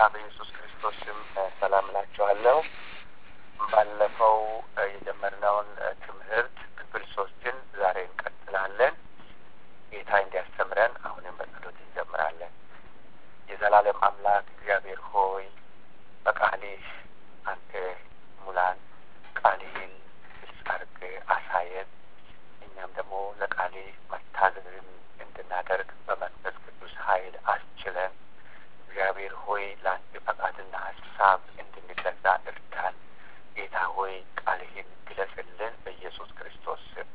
በኢየሱስ ክርስቶስ ስም ሰላም እላችኋለሁ። ባለፈው የጀመርነውን ትምህርት ክፍል ሶስትን ዛሬ እንቀጥላለን። ጌታ እንዲያስተምረን አሁንም በጸሎት እንጀምራለን። የዘላለም አምላክ እግዚአብሔር ሆይ በቃልህ አንተ ሙላን፣ ቃልህን ግልጽ አድርገህ አሳየን። እኛም ደግሞ ለቃልህ መታዘዝን እንድናደርግ በመንፈስ ቅዱስ ኃይል አስችለን። እግዚአብሔር ሆይ ለአንተ ፈቃድና ሀሳብ እንድንገዛ እርዳን። ጌታ ሆይ ቃልህን ግለጽልን በኢየሱስ ክርስቶስ ስም።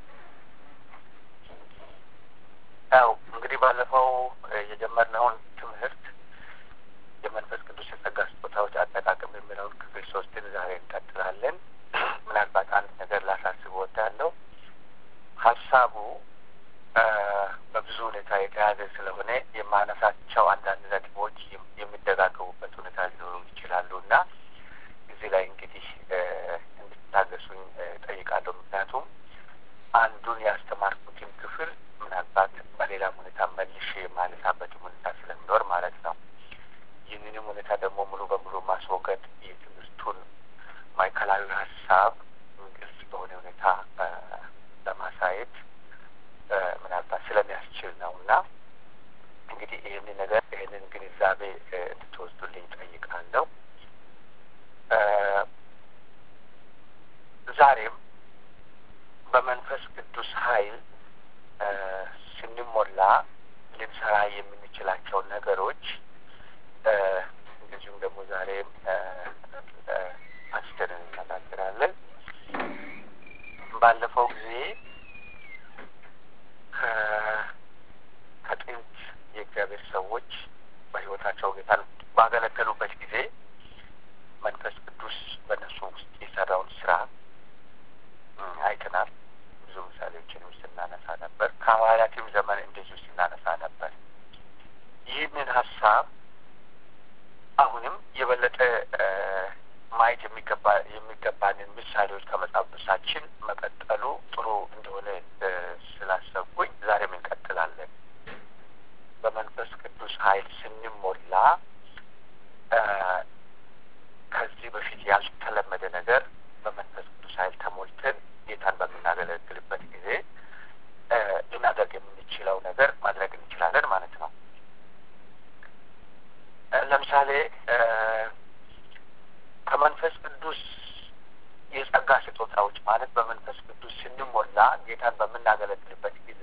ያው እንግዲህ ባለፈው የጀመርነውን ትምህርት የመንፈስ ቅዱስ የጸጋ ስጦታዎች አጠቃቀም የሚለውን ክፍል ሶስትን ዛሬ እንቀጥላለን። ምናልባት አንድ ነገር ላሳስብ እወዳለሁ። ሀሳቡ በብዙ ሁኔታ የተያዘ ስለሆነ የማነሳቸው አንዳንድ ነጥቦች የሚደጋገቡበት ሁኔታ ሊኖሩ ይችላሉ እና እዚህ ላይ እንግዲህ እንድታገሱኝ ጠይቃለሁ። ምክንያቱም አንዱን ያስተማርኩትን ክፍል ምናልባት በሌላም ሁኔታ መልሼ የማነሳበትም ሁኔታ ስለሚኖር ማለት ነው። ይህንንም ሁኔታ ደግሞ ሙሉ በሙሉ ማስወገድ የትምህርቱን ማዕከላዊ ሀሳብ ግልጽ በሆነ ሁኔታ ለማሳየት ምናልባት ስለሚያስችል ነው እና እንግዲህ ይህንን ነገር ይህንን ግንዛቤ እንድትወስዱልኝ ጠይቃለሁ። ዛሬም በመንፈስ ቅዱስ ኃይል ስንሞላ ልንሰራ የምንችላቸው ነገሮች እንደዚሁም ደግሞ ዛሬም አንስተን እንነጋገራለን። ባለፈው ጊዜ ከጥንት የእግዚአብሔር ሰዎች በሕይወታቸው ጌታን ባገለገሉበት ጊዜ መንፈስ ቅዱስ በእነሱ ውስጥ የሰራውን ስራ አይተናል። ብዙ ምሳሌዎችንም ስናነሳ ነበር። ከሐዋርያትም ዘመን እንደዚሁ ስናነሳ ነበር። ይህንን ሀሳብ አሁንም የበለጠ ማየት የሚገባ የሚገባንን ምሳሌዎች ከመጽሐፍ ቅዱሳችን መቀጠሉ ጥሩ እንደሆነ ስላሰብኩኝ ዛሬም እንቀጥላለን። በመንፈስ ቅዱስ ኃይል ስንሞላ ከዚህ በፊት ያልተለመደ ነገር በመንፈስ ቅዱስ ኃይል ተሞልተን ጌታን በምናገለግልበት ጊዜ ልናደርግ የምንችለው ነገር ማድረግ እንችላለን ማለት ነው። ለምሳሌ ከመንፈስ ቅዱስ የጸጋ ስጦታዎች ማለት በመንፈስ ቅዱስ ስንሞላ ጌታን በምናገለግልበት ጊዜ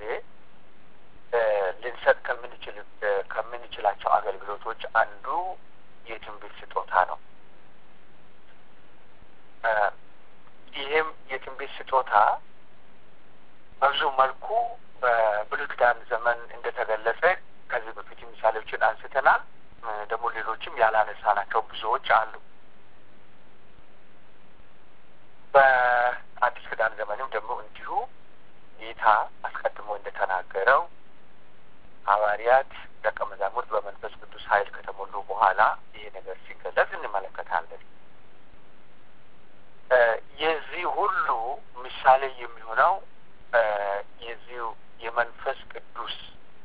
ልንሰጥ ከምንችል ከምንችላቸው አገልግሎቶች አንዱ የትንቢት ስጦታ ነው። ይህም የትንቢት ስጦታ በብዙ መልኩ በብሉይ ኪዳን ዘመን እንደተገለጸ ከዚህ በፊት ምሳሌዎችን አንስተናል። ደግሞ ሌሎችም ያላነሳናቸው ብዙዎች አሉ። በአዲስ ኪዳን ዘመንም ደግሞ እንዲሁ ጌታ አስቀድሞ እንደተናገረው ሐዋርያት ደቀ መዛሙርት በመንፈስ ቅዱስ ኃይል ከተሞሉ በኋላ ይሄ ነገር ሲገለጽ እንመለከታለን። የዚህ ሁሉ ምሳሌ የሚሆነው የዚሁ የመንፈስ ቅዱስ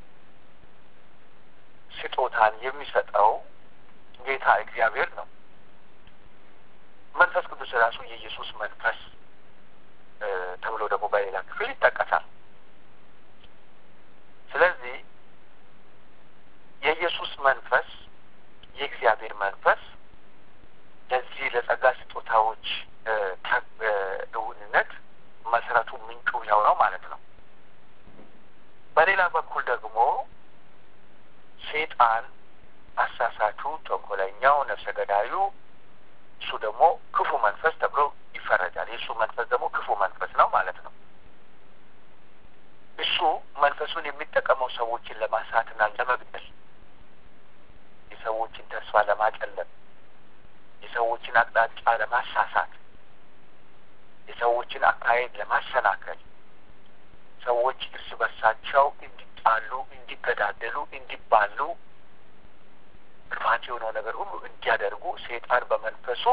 ስጦታን የሚሰጠው ጌታ እግዚአብሔር ነው። መንፈስ ቅዱስ ራሱ የኢየሱስ መንፈስ ተብሎ ደግሞ በሌላ ክፍል ይጠቀሳል። ስለዚህ የኢየሱስ መንፈስ የእግዚአብሔር መንፈስ ለዚህ ለጸጋ ስጦታዎች እውንነት መሰረቱ ምንጩ ያው ነው ማለት ነው። በሌላ በኩል ደግሞ ሴጣን አሳሳቹ፣ ተንኮለኛው፣ ነፍሰ ገዳዩ እሱ ደግሞ ክፉ መንፈስ ተብሎ ይፈረጃል። የእሱ መንፈስ ደግሞ ክፉ መንፈስ ነው ማለት ነው። እሱ መንፈሱን የሚጠቀመው ሰዎችን ለማሳትና ለመግደል፣ የሰዎችን ተስፋ ለማጨለም፣ የሰዎችን አቅጣጫ ለማሳሳት፣ የሰዎችን አካሄድ ለማሰናከል፣ ሰዎች እርስ በርሳቸው እንዲጣሉ፣ እንዲገዳደሉ፣ እንዲባሉ ክፋት የሆነው ነገር ሁሉ እንዲያደርጉ ሴጣን በመንፈሱ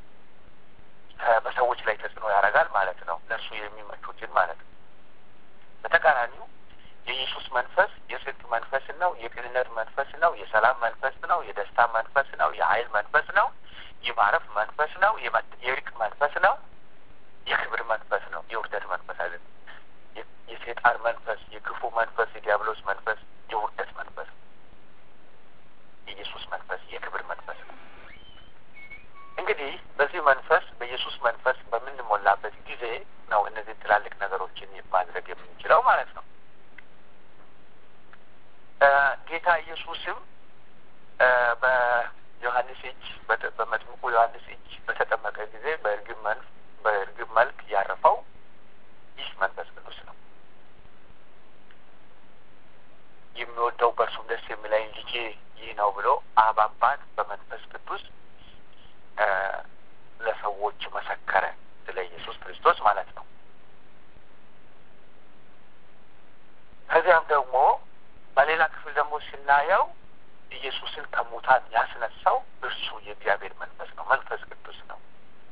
በሰዎች ላይ ተጽዕኖ ያደርጋል ማለት ነው። ለእሱ የሚመቹትን ማለት ነው። በተቃራኒው የኢየሱስ መንፈስ የጽድቅ መንፈስ ነው፣ የቅንነት መንፈስ ነው፣ የሰላም መንፈስ ነው፣ የደስታ መንፈስ ነው፣ የኃይል መንፈስ ነው። የማረፍ መንፈስ ነው። የእርቅ መንፈስ ነው። የክብር መንፈስ ነው። የውርደት መንፈስ አይደለም። የሴጣን መንፈስ፣ የክፉ መንፈስ፣ የዲያብሎስ መንፈስ፣ የውርደት መንፈስ ነው። የኢየሱስ መንፈስ የክብር መንፈስ ነው። እንግዲህ በዚህ መንፈስ በኢየሱስ መንፈስ በምንሞላበት ጊዜ ነው እነዚህ ትላልቅ ነገሮችን ማድረግ የምንችለው ማለት ነው። ጌታ ኢየሱስም በዮሐንስ እጅ በመጥምቁ ዮሐንስ እጅ በተጠመቀ ጊዜ በእርግብ መንፍ በእርግብ መልክ ያረፈው ይህ መንፈስ ቅዱስ ነው። የሚወደው በእርሱም ደስ የሚለኝ ልጄ ይህ ነው ብሎ አብ አባት በመንፈስ ቅዱስ ለሰዎች መሰከረ። ስለ ኢየሱስ ክርስቶስ ማለት ነው። ከዚያም ደግሞ በሌላ ክፍል ደግሞ ስናየው ኢየሱስን ከሙታን ያስነሳው እርሱ የእግዚአብሔር መንፈስ ነው፣ መንፈስ ቅዱስ ነው።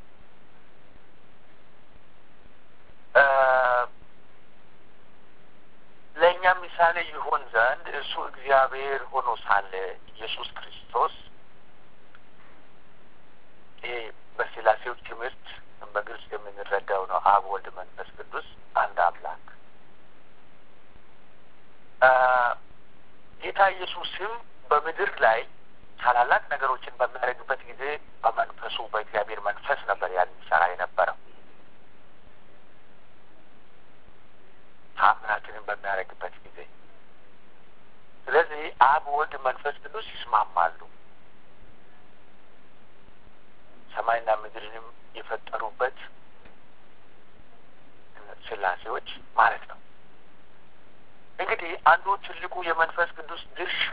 ለእኛ ምሳሌ ይሆን ዘንድ እርሱ እግዚአብሔር ሆኖ ሳለ ኢየሱስ ክርስቶስ ይሄ በስላሴዎች ትምህርት በግልጽ የምንረዳው ነው። አብ፣ ወልድ፣ መንፈስ ቅዱስ አንድ አምላክ ጌታ ኢየሱስም በምድር ላይ ታላላቅ ነገሮችን በሚያደርግበት ጊዜ በመንፈሱ በእግዚአብሔር መንፈስ ነበር ያን ሰራ የነበረው። ታምራትንም በሚያደርግበት ጊዜ ስለዚህ አብ፣ ወልድ፣ መንፈስ ቅዱስ ይስማማሉ። ሰማይና ምድርንም የፈጠሩበት ስላሴዎች ማለት ነው። እንግዲህ አንዱ ትልቁ የመንፈስ ቅዱስ ድርሻ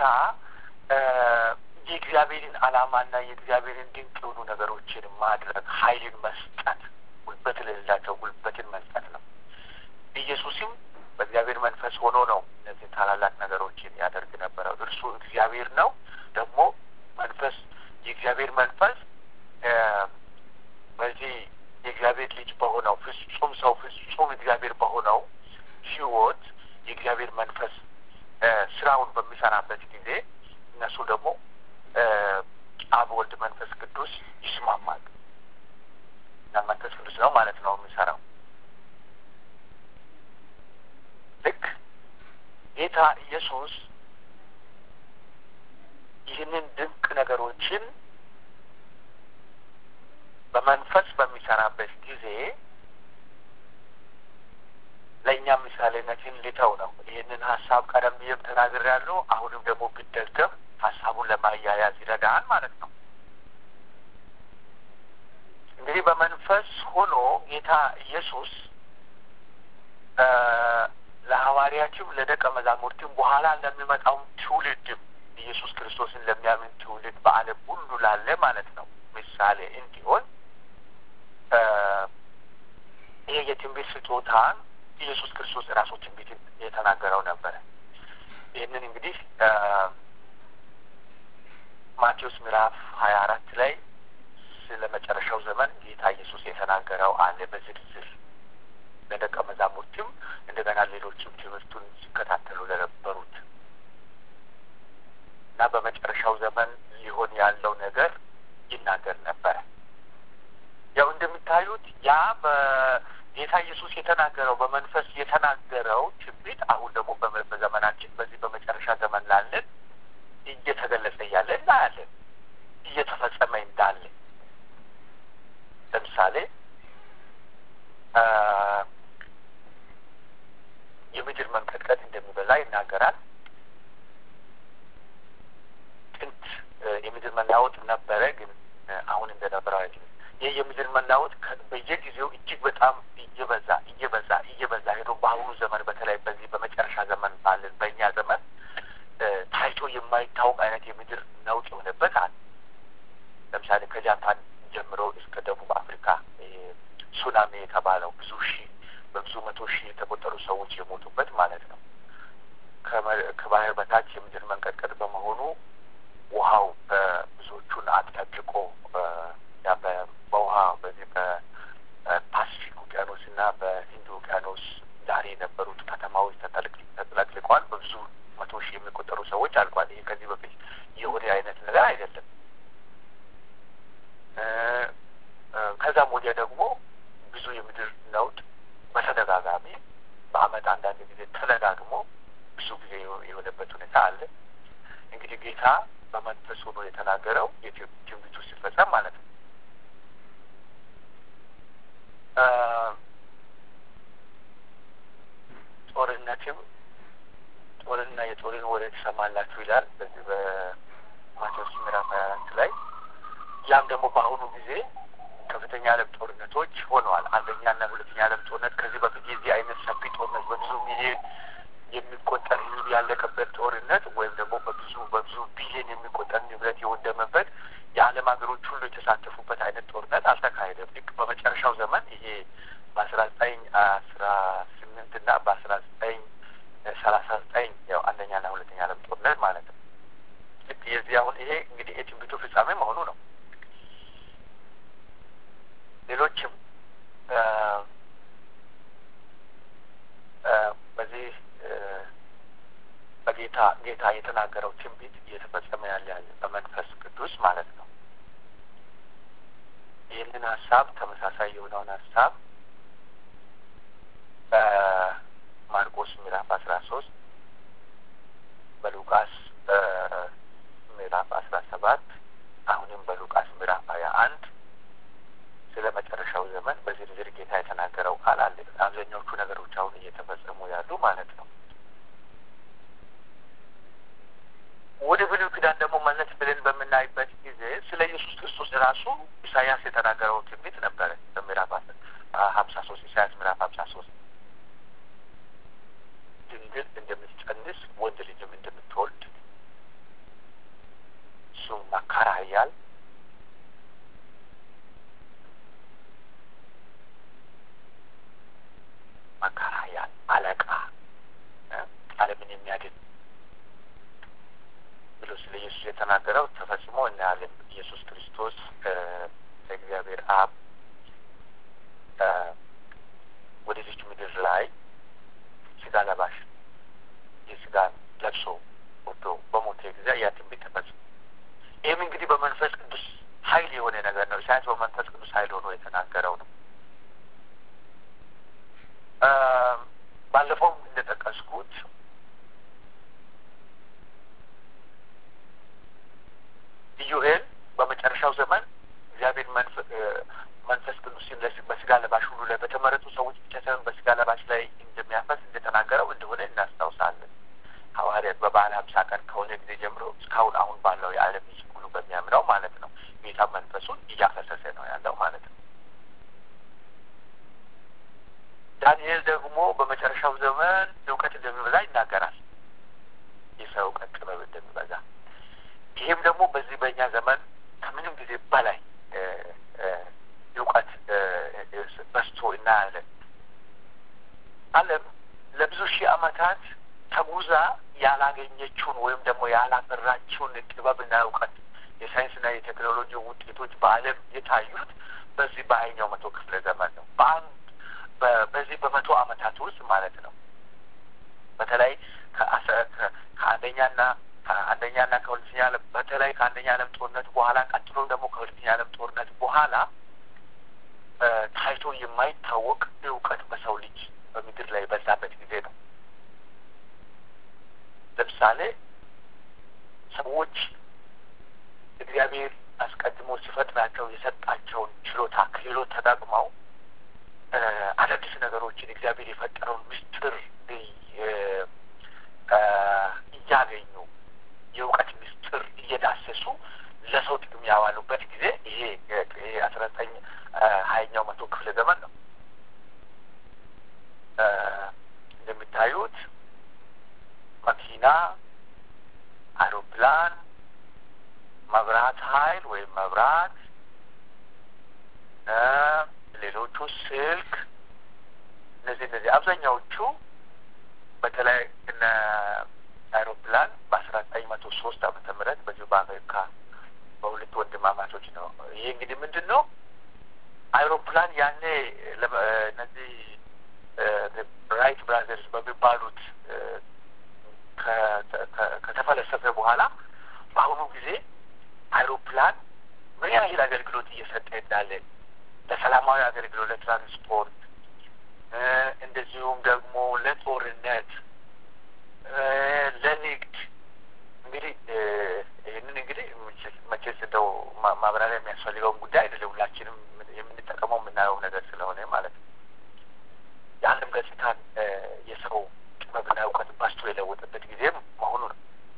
የእግዚአብሔርን ዓላማና የእግዚአብሔርን ድንቅ የሆኑ ነገሮችን ማድረግ፣ ኃይልን መስጠት፣ ጉልበት ለሌላቸው ጉልበትን መስጠት ነው። ኢየሱስም በእግዚአብሔር መንፈስ ሆኖ ነው እነዚህ ታላላቅ ነገሮችን ያደርግ ነበረው። እርሱ እግዚአብሔር ነው። ደግሞ መንፈስ የእግዚአብሔር መንፈስ በዚህ የእግዚአብሔር ልጅ በሆነው ፍጹም ሰው ፍጹም እግዚአብሔር በሆነው ሕይወት የእግዚአብሔር መንፈስ ስራውን በሚሰራበት ጊዜ እነሱ ደግሞ አብ፣ ወልድ፣ መንፈስ ቅዱስ ይስማማሉ እና መንፈስ ቅዱስ ነው ማለት ነው የሚሰራው። ልክ ጌታ ኢየሱስ ይህንን ድንቅ ነገሮችን በመንፈስ በሚሰራበት ጊዜ ለእኛ ምሳሌነትን ልተው ነው። ይህንን ሀሳብ ቀደም ብዬም ተናግሬያለሁ። አሁንም ደግሞ ቢደገም ሀሳቡን ለማያያዝ ይረዳል ማለት ነው። እንግዲህ በመንፈስ ሆኖ ጌታ ኢየሱስ ለሐዋርያችም ለደቀ መዛሙርትም በኋላ ለሚመጣው ትውልድም ኢየሱስ ክርስቶስን ለሚያምን ትውልድ በዓለም ሁሉ ላለ ማለት ነው ምሳሌ እንዲሆን ይሄ የትንቢት ስጦታን ኢየሱስ ክርስቶስ ራሱ ትንቢት የተናገረው ነበረ። ይህንን እንግዲህ ማቴዎስ ምዕራፍ ሀያ አራት ላይ ስለ መጨረሻው ዘመን ጌታ ኢየሱስ የተናገረው አለ በዝርዝር ለደቀ መዛሙርትም እንደገና ሌሎችም ትምህርቱን ሲከታተሉ ለነበሩት እና በመጨረሻው ዘመን ሊሆን ያለው ነገር ይናገር ነበረ። ያው እንደሚታዩት ያ በጌታ ኢየሱስ የተናገረው በመንፈስ የተናገረው ትንቢት አሁን ደግሞ በዘመናችን በዚህ በመጨረሻ ዘመን ላለን እየተገለጸ እያለ እናያለን፣ እየተፈጸመ እንዳለ ለምሳሌ የምድር መንቀጥቀጥ እንደሚበዛ ይናገራል። ጥንት የምድር መናወጥ ነበረ፣ ግን አሁን እንደነበረው አይደለም። ይህ የምድር መናወጥ በየጊዜው እጅግ በጣም እየበዛ እየበዛ እየበዛ ሄዶ በአሁኑ ዘመን በተለይ በዚህ በመጨረሻ ዘመን ባለን በእኛ ዘመን ታይቶ የማይታወቅ አይነት የምድር ነውጥ የሆነበት አለ። ለምሳሌ ከጃፓን ጀምሮ እስከ ደቡብ አፍሪካ ሱናሚ የተባለው ብዙ ሺህ በብዙ መቶ ሺህ የተቆጠሩ ሰዎች የሞቱበት ማለት ነው። ከባህር በታች የምድር መንቀጥቀጥ በመሆኑ ውሃው ብዙዎቹን አጥለቅልቆ በውሃ በዚህ በፓሲፊክ ውቅያኖስ እና በሂንድ ውቅያኖስ ዳር የነበሩት ከተማዎች ተጥለቅልቋል። በብዙ መቶ ሺህ የሚቆጠሩ ሰዎች አልቋል። ይሄ ከዚህ በፊት የሆነ አይነት ነገር አይደለም። ጌታ በመንፈስ ሆኖ የተናገረው ትንቢቱ ሲፈጸም ማለት ነው። ጦርነትም ጦርና የጦርን ወሬ ትሰማላችሁ ይላል በዚህ በማቴዎስ ምዕራፍ ሀያ አራት ላይ ያም ደግሞ በአሁኑ ጊዜ ከፍተኛ ዓለም ጦርነቶች ሆነዋል። አንደኛና ሁለተኛ ዓለም ጦርነት ከዚህ በፊት የዚህ አይነት ሰፊ ጦርነት በብዙ ሚሊዮን የሚቆጠር ሕዝብ ያለቀበት ጦርነት ወይም ደግሞ በብዙ በብዙ ቢሊዮን የሚቆጠር ንብረት የወደመበት የዓለም ሀገሮች ሁሉ የተሳተፉበት አይነት ጦርነት አልተካሄደም። ልክ በመጨረሻው ዘመን ይሄ በአስራ ዘጠኝ አስራ ስምንት እና በአስራ ዘጠኝ ሰላሳ ዘጠኝ ያው አንደኛና ሁለተኛ ዓለም ጦርነት ማለት ነው። ልክ የዚህ አሁን ይሄ እንግዲህ የትንቢቱ ፍጻሜ መሆኑ ነው። ሌሎችም በዚህ በጌታ ጌታ የተናገረው ትንቢት እየተፈጸመ ያለ ያለ በመንፈስ ቅዱስ ማለት ነው። ይህንን ሀሳብ ተመሳሳይ የሆነውን ሀሳብ በማርቆስ ምዕራፍ አስራ ሶስት በሉቃስ ምዕራፍ አስራ ሰባት አሁንም በሉቃስ ምዕራፍ ሀያ አንድ ስለ መጨረሻው ዘመን በዝርዝር ጌታ የተናገረው ቃል አለ። አብዛኛዎቹ ነገሮች አሁን እየተፈጸሙ ያሉ ማለት ነው። ወደ ብሉይ ኪዳን ደግሞ መለስ ብለን በምናይበት ጊዜ ስለ ኢየሱስ ክርስቶስ ራሱ ኢሳያስ የተናገረው ትንቢት ነበረ። በምዕራፍ ሀምሳ ሶስት ኢሳያስ ምዕራፍ ሀምሳ ሶስት ድንግል እንደምትጸንስ ወንድ ልጅም እንደምትወልድ እሱም መካር ኃያል መካር ኃያል አለቃ ዓለምን የሚያድን ብሎ ስለ ኢየሱስ የተናገረው ተፈጽሞ እናያለን። ኢየሱስ ክርስቶስ እግዚአብሔር አብ ወደዚች ምድር ላይ ስጋ ለባሽ የስጋ ለብሶ ወዶ በሞተ ጊዜ ያ ትንቢት ተፈጽሞ ይህም እንግዲህ በመንፈስ ቅዱስ ኃይል የሆነ ነገር ነው። ኢሳያስ በመንፈስ ቅዱስ ኃይል ሆኖ የተናገረው ነው። ባለፈውም እንደጠቀስኩት ኢዩኤል በመጨረሻው ዘመን እግዚአብሔር መንፈስ ቅዱስን በስጋ ለባሽ ሁሉ ላይ በተመረጡ ሰዎች ብቻ ሳይሆን በስጋ ለባሽ ላይ እንደሚያፈስ እንደተናገረው እንደሆነ እናስታውሳለን። ሐዋርያት በበዓለ ሀምሳ ቀን ከሆነ ጊዜ ጀምሮ እስካሁን አሁን ባለው የዓለም ሕዝብ ሁሉ በሚያምነው ማለት ነው ጌታ መንፈሱን እያፈሰሰ ነው ያለው ማለት ነው። ዳንኤል ደግሞ በመጨረሻው ዘመን እውቀት እንደሚበዛ ይናገራል። የሰው እውቀት ጥበብ እንደሚበዛ ይህም ደግሞ በዚህ በእኛ ዘመን ከምንም ጊዜ በላይ እውቀት በዝቶ እናያለን። ዓለም ለብዙ ሺህ ዓመታት ተጉዛ ያላገኘችውን ወይም ደግሞ ያላፈራችውን ጥበብና እውቀት የሳይንስና የቴክኖሎጂ ውጤቶች በዓለም የታዩት በዚህ በሀያኛው መቶ ክፍለ ዘመን ነው። በአንድ በዚህ በመቶ ዓመታት ውስጥ ማለት ነው። በተለይ ከአንደኛና ከአንደኛና ከሁለተኛ ዓለም በተለይ ከአንደኛ ዓለም ጦርነት በኋላ ቀጥሎ ደግሞ ከሁለተኛ ዓለም ጦርነት በኋላ ታይቶ የማይታወቅ እውቀት በሰው ልጅ በምድር ላይ የበዛበት ጊዜ ነው። ለምሳሌ ሰዎች እግዚአብሔር አስቀድሞ ሲፈጥራቸው የሰጣቸውን ችሎታ ክህሎት ተጠቅመው አዳዲስ ነገሮችን እግዚአብሔር የፈጠረውን ምስጢር እያገኙ የእውቀት ምስጢር እየዳሰሱ ለሰው ጥቅም ያዋሉበት ጊዜ ይሄ ይሄ አስራ ዘጠኝ ሀያኛው መቶ ክፍለ ዘመን ነው። እንደሚታዩት መኪና፣ አውሮፕላን፣ መብራት ኃይል ወይም መብራት፣ ሌሎቹ ስልክ፣ እነዚህ እነዚህ አብዛኛዎቹ በተለይ እነ አይሮፕላን በአስራ ዘጠኝ መቶ ሶስት ዓመተ ምህረት በዚሁ በአሜሪካ በሁለት ወንድማማቾች ነው። ይሄ እንግዲህ ምንድን ነው አይሮፕላን ያኔ እነዚህ ራይት ብራዘርስ በሚባሉት ከተፈለሰፈ በኋላ በአሁኑ ጊዜ አይሮፕላን ምን ያህል አገልግሎት እየሰጠ እንዳለ ለሰላማዊ አገልግሎት፣ ለትራንስፖርት እንደዚሁም ደግሞ ለጦርነት፣ ለንግድ እንግዲህ ማብራሪያ የሚያስፈልገውን ጉዳይ አይደለም። ሁላችንም የምንጠቀመው የምናየው ነገር ስለሆነ ማለት ነው። የዓለም ገጽታን የሰው ጥበብና እውቀት በስቶ የለወጠበት ጊዜም መሆኑ ነው።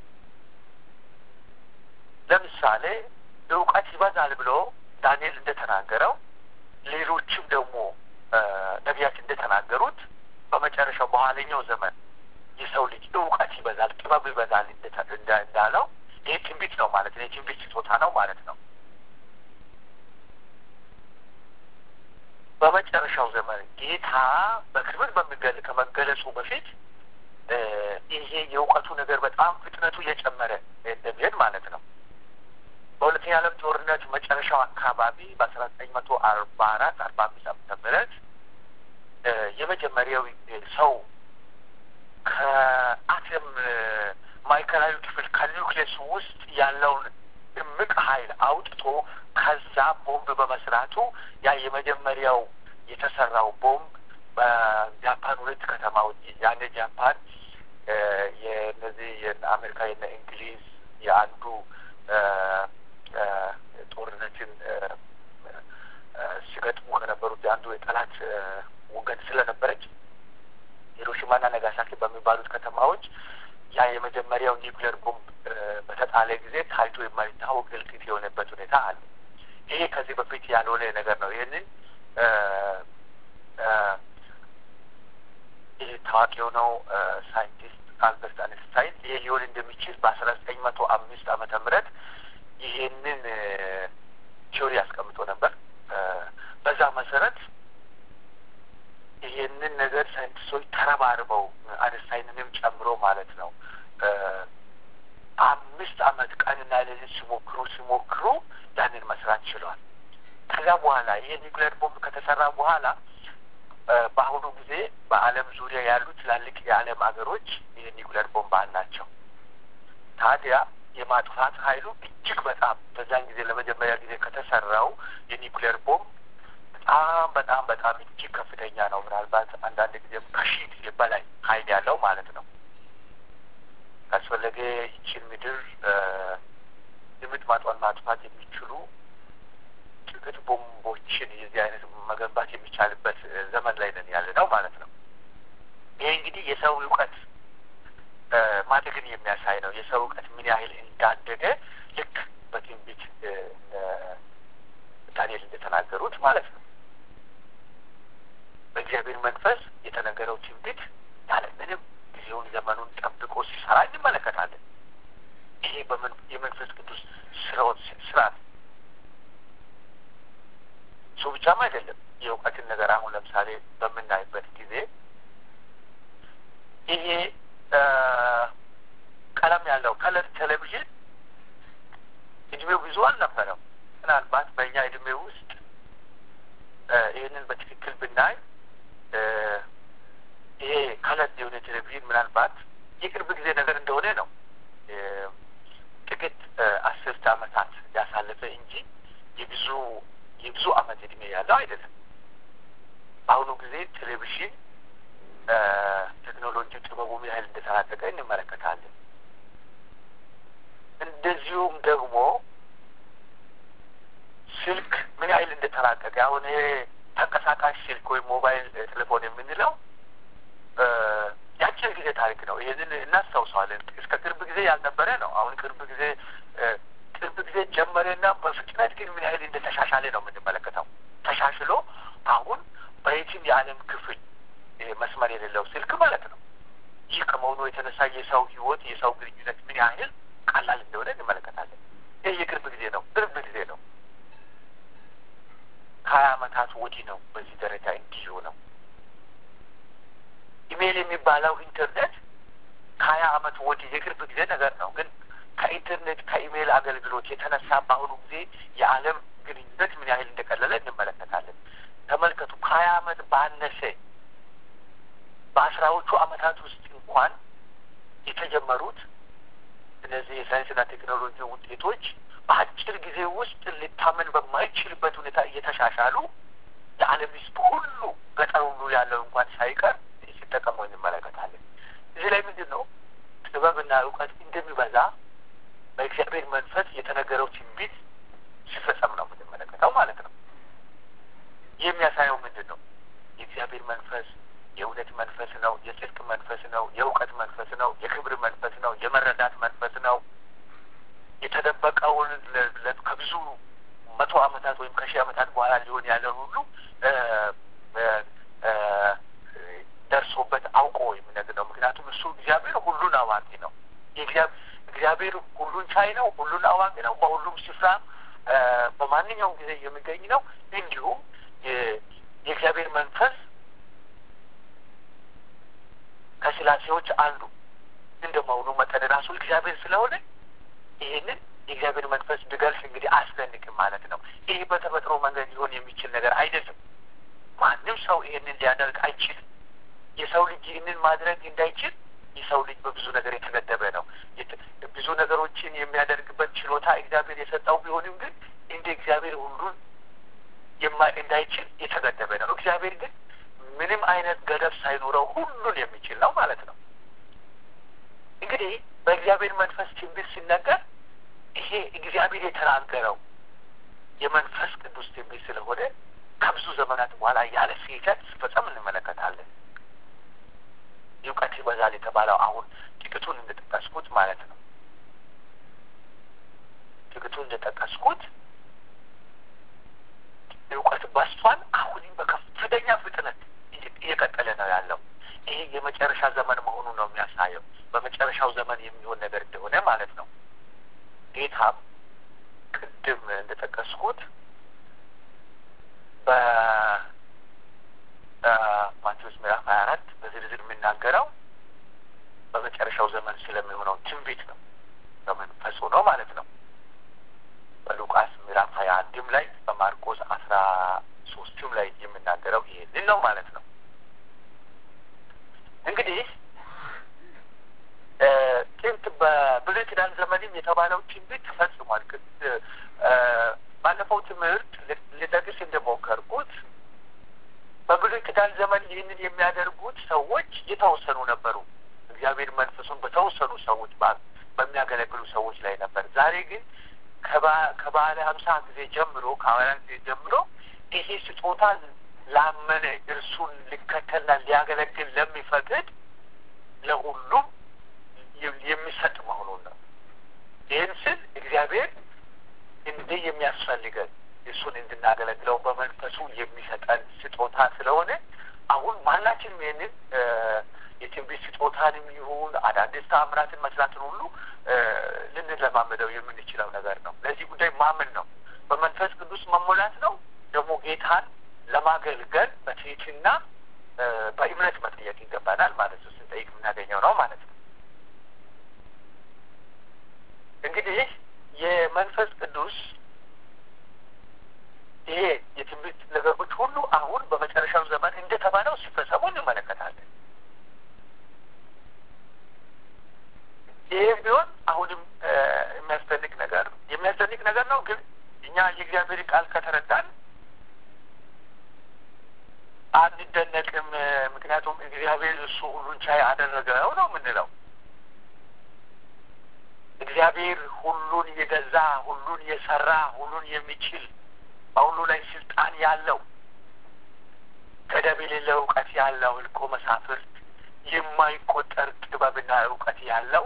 ለምሳሌ እውቀት ይበዛል ብሎ ዳንኤል እንደተናገረው ሌሎችም ደግሞ ነቢያት እንደተናገሩት በመጨረሻው በኋለኛው ዘመን የሰው ልጅ እውቀት ይበዛል፣ ጥበብ ይበዛል እንዳለው ይህ ትንቢት ነው ማለት ነው። የትንቢት ስጦታ ነው ማለት ነው። በመጨረሻው ዘመን ጌታ በክብር በሚገል ከመገለጹ በፊት ይሄ የእውቀቱ ነገር በጣም ፍጥነቱ እየጨመረ እንደሚሄድ ማለት ነው። በሁለተኛ ዓለም ጦርነት መጨረሻው አካባቢ በአስራ ዘጠኝ መቶ አርባ አራት አርባ አምስት ዓመተ ምህረት የመጀመሪያው ሰው ከአተም ማዕከላዊ ክፍል ከኒውክሌስ ውስጥ ያለውን እምቅ ኃይል አውጥቶ ከዛ ቦምብ በመስራቱ ያ የመጀመሪያው የተሰራው ቦምብ በጃፓን ሁለት ከተማዎች ያኔ ጃፓን የነዚህ የአሜሪካ የነ እንግሊዝ የአንዱ ጦርነትን ሲገጥሙ ከነበሩት የአንዱ የጠላት ወገን ስለነበረች ሂሮሺማና ነጋሳኪ በሚባሉት ከተማዎች ያ የመጀመሪያው ኒውክሌር ቦምብ በተጣለ ጊዜ ታይቶ የማይታወቅ እልቂት የሆነበት ሁኔታ አለ። ይሄ ከዚህ በፊት ያልሆነ ነገር ነው። ይህንን ይህ ታዋቂ የሆነው ሳይንቲስት አልበርት አንስታይን ይሄ ሊሆን እንደሚችል በአስራ ዘጠኝ መቶ አምስት ዓመተ ምህረት ይሄንን ቲዮሪ አስቀምጦ ነበር። በዛ መሰረት ይሄንን ነገር ሳይንቲስቶች ተረባርበው አንስታይንንም ጨምሮ ማለት ነው አምስት አመት ቀንና ሌሊት ሲሞክሩ ሲሞክሩ ያንን መስራት ችሏል። ከዛ በኋላ ይሄ ኒውክሌር ቦምብ ከተሰራ በኋላ በአሁኑ ጊዜ በዓለም ዙሪያ ያሉ ትላልቅ የዓለም ሀገሮች ይህ ኒውክሌር ቦምብ አላቸው። ታዲያ የማጥፋት ኃይሉ እጅግ በጣም በዛን ጊዜ ለመጀመሪያ ጊዜ ከተሰራው የኒውክሌር ቦምብ በጣም በጣም በጣም እጅግ ከፍተኛ ነው። ምናልባት አንዳንድ ጊዜም ከሺህ ጊዜ በላይ ኃይል ያለው ማለት ነው። ካስፈለገ ይችን ምድር ድምጥ ማጧን ማጥፋት የሚችሉ ጥቂት ቦምቦችን የዚህ አይነት መገንባት የሚቻልበት ዘመን ላይ ነን ያለ ነው ማለት ነው። ይሄ እንግዲህ የሰው እውቀት ማደግን የሚያሳይ ነው። የሰው እውቀት ምን ያህል እንዳደገ ልክ በትንቢት ዳንኤል እንደተናገሩት ማለት ነው። በእግዚአብሔር መንፈስ የተነገረው ትንቢት ያለ ምንም ጊዜውን ዘመኑን ጠብቆ ሲሰራ እንመለከታለን። ይሄ የመንፈስ ቅዱስ ስራዎች ስራት እሱ ብቻም አይደለም። የእውቀትን ነገር አሁን ለምሳሌ በምናይበት ጊዜ ይሄ ቀለም ያለው ከለር ቴሌቪዥን እድሜው ብዙ አልነበረም። ምናልባት በእኛ እድሜ ውስጥ ይህንን በትክክል ብናይ ይሄ ከለር የሆነ ቴሌቪዥን ምናልባት የቅርብ ጊዜ ነገር እንደሆነ ነው። ጥቂት አስርት ዓመታት ያሳለፈ እንጂ የብዙ የብዙ ዓመት እድሜ ያለው አይደለም። በአሁኑ ጊዜ ቴሌቪዥን ቴክኖሎጂ ጥበቡ ምን ያህል እንደተራቀቀ እንመለከታለን። እንደዚሁም ደግሞ ስልክ ምን ያህል እንደተራቀቀ አሁን ይሄ ተንቀሳቃሽ ስልክ ወይም ሞባይል ቴሌፎን የምንለው የአጭር ጊዜ ታሪክ ነው። ይህንን እናስታውሰዋለን። እስከ ቅርብ ጊዜ ያልነበረ ነው። አሁን ቅርብ ጊዜ ቅርብ ጊዜ ጀመረና በፍጥነት ግን ምን ያህል እንደተሻሻለ ነው የምንመለከተው። ተሻሽሎ አሁን በየትም የዓለም ክፍል መስመር የሌለው ስልክ ማለት ነው። ይህ ከመሆኑ የተነሳ የሰው ሕይወት የሰው ግንኙነት ምን ያህል ቀላል እንደሆነ እንመለከታለን። ይህ የቅርብ ጊዜ ነው። ቅርብ ጊዜ ነው። ከሀያ ዓመታት ወዲህ ነው በዚህ ደረጃ እንዲሁ ነው። ኢሜይል የሚባለው ኢንተርኔት ከሀያ ዓመት ወዲህ የቅርብ ጊዜ ነገር ነው። ግን ከኢንተርኔት ከኢሜይል አገልግሎት የተነሳ በአሁኑ ጊዜ የዓለም ግንኙነት ምን ያህል እንደቀለለ እንመለከታለን። ተመልከቱ። ከሀያ ዓመት ባነሰ በአስራዎቹ ዓመታት ውስጥ እንኳን የተጀመሩት እነዚህ የሳይንስና ቴክኖሎጂ ውጤቶች በአጭር ጊዜ ውስጥ ሊታመን በማይችልበት ሁኔታ እየተሻሻሉ የዓለም ሕዝብ ሁሉ ገጠር ሁሉ ያለው እንኳን ሳይቀር ሲጠቀሙ እንመለከታለን። እዚህ ላይ ምንድን ነው ጥበብና እውቀት እንደሚበዛ በእግዚአብሔር መንፈስ የተነገረው ትንቢት ሲፈጸም ነው የሚያሳየው ምንድን ነው? የእግዚአብሔር መንፈስ የእውነት መንፈስ ነው። የጽድቅ መንፈስ ነው። የእውቀት መንፈስ ነው። የክብር መንፈስ ነው። የመረዳት መንፈስ ነው። የተደበቀውን ከብዙ መቶ ዓመታት ወይም ከሺህ ዓመታት በኋላ ሊሆን ያለን ሁሉ ደርሶበት አውቆ የሚነግር ነው። ምክንያቱም እሱ እግዚአብሔር ሁሉን አዋቂ ነው። እግዚአብሔር ሁሉን ቻይ ነው። ሁሉን አዋቂ ነው። በሁሉም ስፍራ በማንኛውም ጊዜ የሚገኝ ነው። እንዲሁም የእግዚአብሔር መንፈስ ከስላሴዎች አንዱ እንደ መሆኑ መጠን ራሱ እግዚአብሔር ስለሆነ ይህንን የእግዚአብሔር መንፈስ ብገልጽ እንግዲህ አስደንቅም ማለት ነው። ይህ በተፈጥሮ መንገድ ሊሆን የሚችል ነገር አይደለም። ማንም ሰው ይህንን ሊያደርግ አይችልም። የሰው ልጅ ይህንን ማድረግ እንዳይችል የሰው ልጅ በብዙ ነገር የተገደበ ነው። ብዙ ነገሮችን የሚያደርግበት ችሎታ እግዚአብሔር የሰጠው ቢሆንም ግን እንደ እግዚአብሔር ሁሉን እንዳይችል የተገደበ ነው። እግዚአብሔር ግን ምንም አይነት ገደብ ሳይኖረው ሁሉን የሚችል ነው ማለት ነው። እንግዲህ በእግዚአብሔር መንፈስ ትንቢት ሲነገር ይሄ እግዚአብሔር የተናገረው የመንፈስ ቅዱስ ትንቢት ስለሆነ ከብዙ ዘመናት በኋላ ያለ ስህተት ሲፈጸም እንመለከታለን። እውቀት ይበዛል የተባለው አሁን ጥቂቱን እንደጠቀስኩት ማለት ነው። ጥቂቱን እንደጠቀስኩት እውቀት በስቷል። አሁንም በከፍተኛ ፍጥነት እየቀጠለ ነው ያለው። ይሄ የመጨረሻ ዘመን መሆኑ ነው የሚያሳየው። በመጨረሻው ዘመን የሚሆን ነገር እንደሆነ ማለት ነው። ጌታም ቅድም እንደጠቀስኩት በማቴዎስ ምዕራፍ ሀያ አራት በዝርዝር የሚናገረው በመጨረሻው ዘመን ስለሚሆነው ትንቢት ነው። በመንፈሱ ነው ማለት ነው። በሉቃስ ምዕራፍ ሀያ አንድም ላይ በማርቆስ አስራ ሶስትም ላይ የሚናገረው ይሄንን ነው ማለት ነው። እንግዲህ ጥንት በብሉይ ኪዳን ዘመንም የተባለው ትንቢት ተፈጽሟል። ባለፈው ትምህርት ልጠቅስ እንደሞከርኩት በብሉይ ኪዳን ዘመን ይህንን የሚያደርጉት ሰዎች የተወሰኑ ነበሩ። እግዚአብሔር መንፈሱን በተወሰኑ ሰዎች በሚያገለግሉ ሰዎች ላይ ነበር። ዛሬ ግን ከባለ ሀምሳ ጊዜ ጀምሮ ከሐዋርያት ጊዜ ጀምሮ ይሄ ስጦታ ላመነ እርሱን ሊከተልና ሊያገለግል ለሚፈቅድ ለሁሉም የሚሰጥ መሆኑን ነው። ይህን ስል እግዚአብሔር እንዲህ የሚያስፈልገን እሱን እንድናገለግለው በመንፈሱ የሚሰጠን ስጦታ ስለሆነ አሁን ማናችንም ይህንን የትንቢት ስጦታንም ይሁን አዳዲስ ተአምራትን መስራትን ሁሉ ልንለማመደው የምንችለው ነገር ነው። ለዚህ ጉዳይ ማመን ነው። በመንፈስ ቅዱስ መሞላት ነው። ደግሞ ጌታን ለማገልገል በትህትና በእምነት መጠየቅ ይገባናል ማለት ነው። ስንጠይቅ የምናገኘው ነው ማለት ነው። እንግዲህ የመንፈስ ቅዱስ ይሄ የትንቢት ነገሮች ሁሉ አሁን በመጨረሻው ዘመን እንደተባለው ሲፈጸሙ እንመለከታለን። ይህም ቢሆን አሁንም የሚያስደንቅ ነገር የሚያስደንቅ ነገር ነው። ግን እኛ የእግዚአብሔር ቃል ከተረዳን አንደነቅም። ምክንያቱም እግዚአብሔር እሱ ሁሉን ቻይ አደረገው ነው የምንለው። እግዚአብሔር ሁሉን የገዛ ሁሉን የሰራ ሁሉን የሚችል በሁሉ ላይ ስልጣን ያለው ገደብ የሌለው እውቀት ያለው እልቆ መሳፍርት የማይቆጠር ጥበብና እውቀት ያለው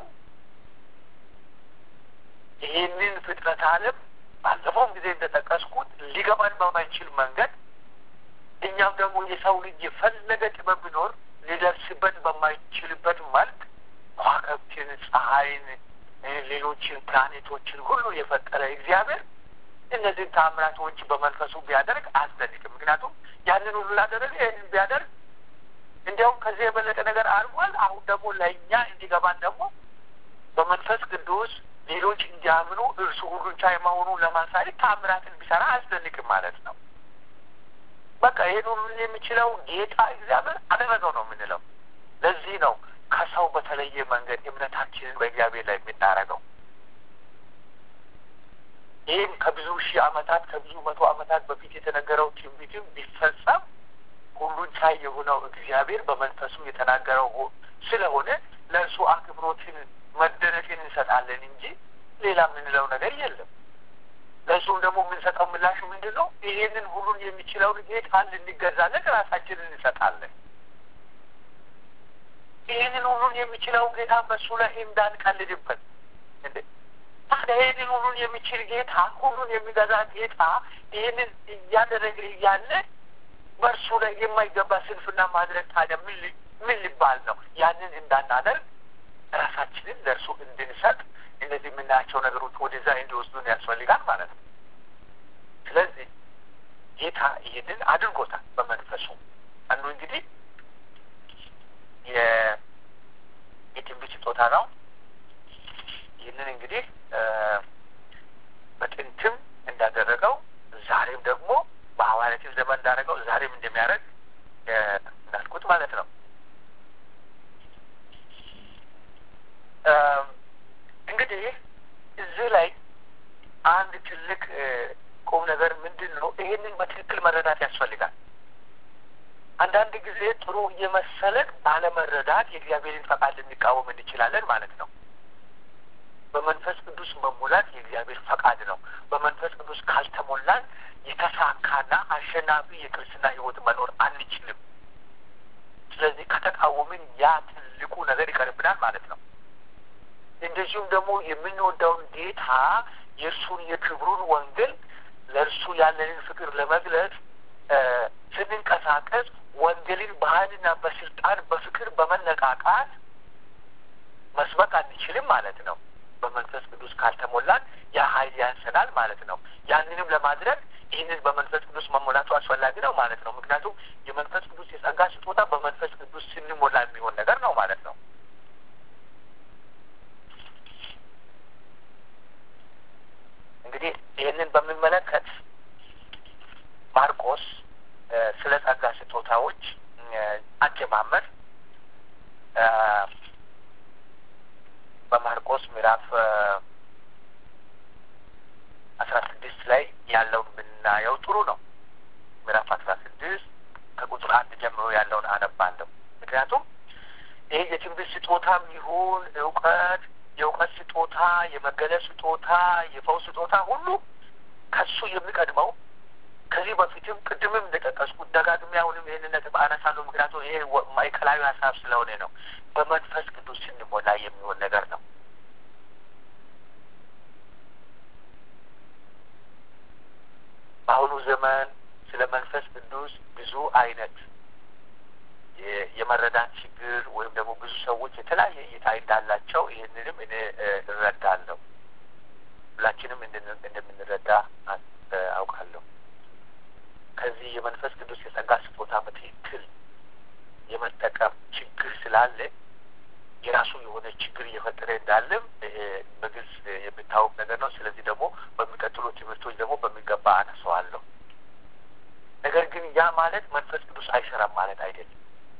ይህንን ፍጥረት ዓለም ባለፈውም ጊዜ እንደጠቀስኩት ሊገባን በማይችል መንገድ እኛም ደግሞ የሰው ልጅ የፈለገ ጥበብ ቢኖር ሊደርስበት በማይችልበት መልክ ከዋክብትን፣ ፀሐይን፣ ሌሎችን ፕላኔቶችን ሁሉ የፈጠረ እግዚአብሔር እነዚህን ታምራቶች በመንፈሱ ቢያደርግ አያስደንቅም። ምክንያቱም ያንን ሁሉ ላደረገ ይህንን ቢያደርግ እንዲያውም ከዚህ የበለጠ ነገር አድርጓል። አሁን ደግሞ ለእኛ እንዲገባን ደግሞ በመንፈስ ቅዱስ ሌሎች እንዲያምኑ እርሱ ሁሉን ቻይ መሆኑን ለማሳየት ታምራትን ቢሰራ አያስደንቅም ማለት ነው። በቃ ይህን ሁሉ የሚችለው ጌታ እግዚአብሔር አደረገው ነው የምንለው። ለዚህ ነው ከሰው በተለየ መንገድ እምነታችንን በእግዚአብሔር ላይ የምናደርገው። ይህም ከብዙ ሺህ ዓመታት ከብዙ መቶ ዓመታት በፊት የተነገረው ትንቢትም ቢፈጸም ሁሉን ቻይ የሆነው እግዚአብሔር በመንፈሱ የተናገረው ስለሆነ ለእርሱ አክብሮትን መደነቅን እንሰጣለን እንጂ ሌላ የምንለው ነገር የለም። ለእሱም ደግሞ የምንሰጠው ምላሽ ምንድን ነው? ይሄንን ሁሉን የሚችለውን ጌታን ልንገዛለን ራሳችንን እንሰጣለን። ይህንን ሁሉን የሚችለውን ጌታ በእሱ ላይ እንዳንቀልድበት እንዴ ታዲያ ይህንን ሁሉን የሚችል ጌታ ሁሉን የሚገዛ ጌታ ይህንን እያደረገ እያለ በእርሱ ላይ የማይገባ ስንፍና ማድረግ ታዲያ ምን ምን ሊባል ነው? ያንን እንዳናደርግ ራሳችንን ለእርሱ እንድንሰጥ እነዚህ የምናያቸው ነገሮች ወደዛ እንዲወስዱን ያስፈልጋል ማለት ነው። ስለዚህ ጌታ ይህንን አድርጎታል በመንፈሱ አንዱ እንግዲህ የትንቢት ስጦታ ነው። ይህንን እንግዲህ በጥንትም እንዳደረገው ዛሬም ደግሞ በሐዋርያትም ዘመን እንዳደረገው ዛሬም እንደሚያደርግ እንዳልኩት ማለት ነው። እንግዲህ እዚህ ላይ አንድ ትልቅ ቁም ነገር ምንድን ነው? ይሄንን በትክክል መረዳት ያስፈልጋል። አንዳንድ ጊዜ ጥሩ እየመሰለን ባለመረዳት የእግዚአብሔርን ፈቃድ ልንቃወም እንችላለን ማለት ነው። በመንፈስ ቅዱስ መሙላት የእግዚአብሔር ፈቃድ ነው። በመንፈስ ቅዱስ ካልተሞላን የተሳካና አሸናፊ የክርስትና ሕይወት መኖር አንችልም። ስለዚህ ከተቃወምን ያ ትልቁ ነገር ይቀርብናል ማለት ነው። እንደዚሁም ደግሞ የምንወደውን ጌታ የእርሱን የክብሩን ወንጌል ለእርሱ ያለንን ፍቅር ለመግለጽ ስንንቀሳቀስ ወንጌልን በኃይልና በስልጣን በፍቅር በመነቃቃት መስበክ አንችልም ማለት ነው። በመንፈስ ቅዱስ ካልተሞላን ያ ኃይል ያንሰናል ማለት ነው። ያንንም ለማድረግ ይህንን በመንፈስ ቅዱስ መሞላቱ አስፈላጊ ነው ማለት ነው። ምክንያቱም የመንፈስ ቅዱስ የጸጋ ስጦታ በመንፈስ ቅዱስ ስንሞላ የሚሆን ነገር ነው ማለት ነው። እንግዲህ ይህንን በሚመለከት ማርቆስ ስለ ጸጋ ስጦታዎች አጀማመር በማርቆስ ምዕራፍ አስራ ስድስት ላይ ያለውን ብናየው ጥሩ ነው። ምዕራፍ አስራ ስድስት ከቁጥር አንድ ጀምሮ ያለውን አነባለሁ። ምክንያቱም ይህ የትንቢት ስጦታም ይሁን እውቀት፣ የእውቀት ስጦታ፣ የመገለጽ ስጦታ፣ የፈውስ ስጦታ ሁሉ ከሱ የሚቀድመው ከዚህ በፊትም ቅድምም እንደጠቀስኩት ደጋግሜ አሁንም ይህንን ነጥብ አነሳለሁ። ምክንያቱም ይሄ ማዕከላዊ ሀሳብ ስለሆነ ነው። በመንፈስ ቅዱስ ስንሞላ የሚሆን ነገር ነው። በአሁኑ ዘመን ስለ መንፈስ ቅዱስ ብዙ አይነት የመረዳት ችግር ወይም ደግሞ ብዙ ሰዎች የተለያየ እይታ እንዳላቸው ይህንንም እኔ እረዳለሁ። ሁላችንም እንደምንረዳ አውቃለሁ። ከዚህ የመንፈስ ቅዱስ የጸጋ ስጦታ በትክክል የመጠቀም ችግር ስላለ የራሱ የሆነ ችግር እየፈጠረ እንዳለም በግልጽ የሚታወቅ ነገር ነው። ስለዚህ ደግሞ በሚቀጥሉ ትምህርቶች ደግሞ በሚገባ አነሳዋለሁ። ነገር ግን ያ ማለት መንፈስ ቅዱስ አይሰራም ማለት አይደለም።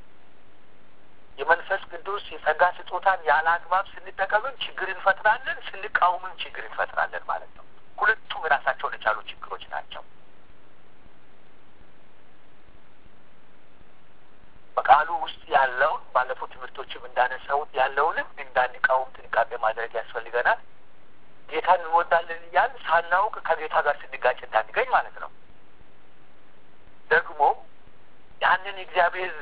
የመንፈስ ቅዱስ የጸጋ ስጦታን ያለ አግባብ ስንጠቀምም ችግር እንፈጥራለን፣ ስንቃወምም ችግር እንፈጥራለን ማለት ነው። ሁለቱም የራሳቸውን የቻሉ ችግሮች ናቸው። በቃሉ ውስጥ ያለውን ባለፉት ትምህርቶችም እንዳነሳሁት ያለውንም እንዳንቃወም ጥንቃቄ ማድረግ ያስፈልገናል። ጌታን እንወዳለን እያል ሳናውቅ ከጌታ ጋር ስንጋጭ እንዳንገኝ ማለት ነው። ደግሞ ያንን እግዚአብሔር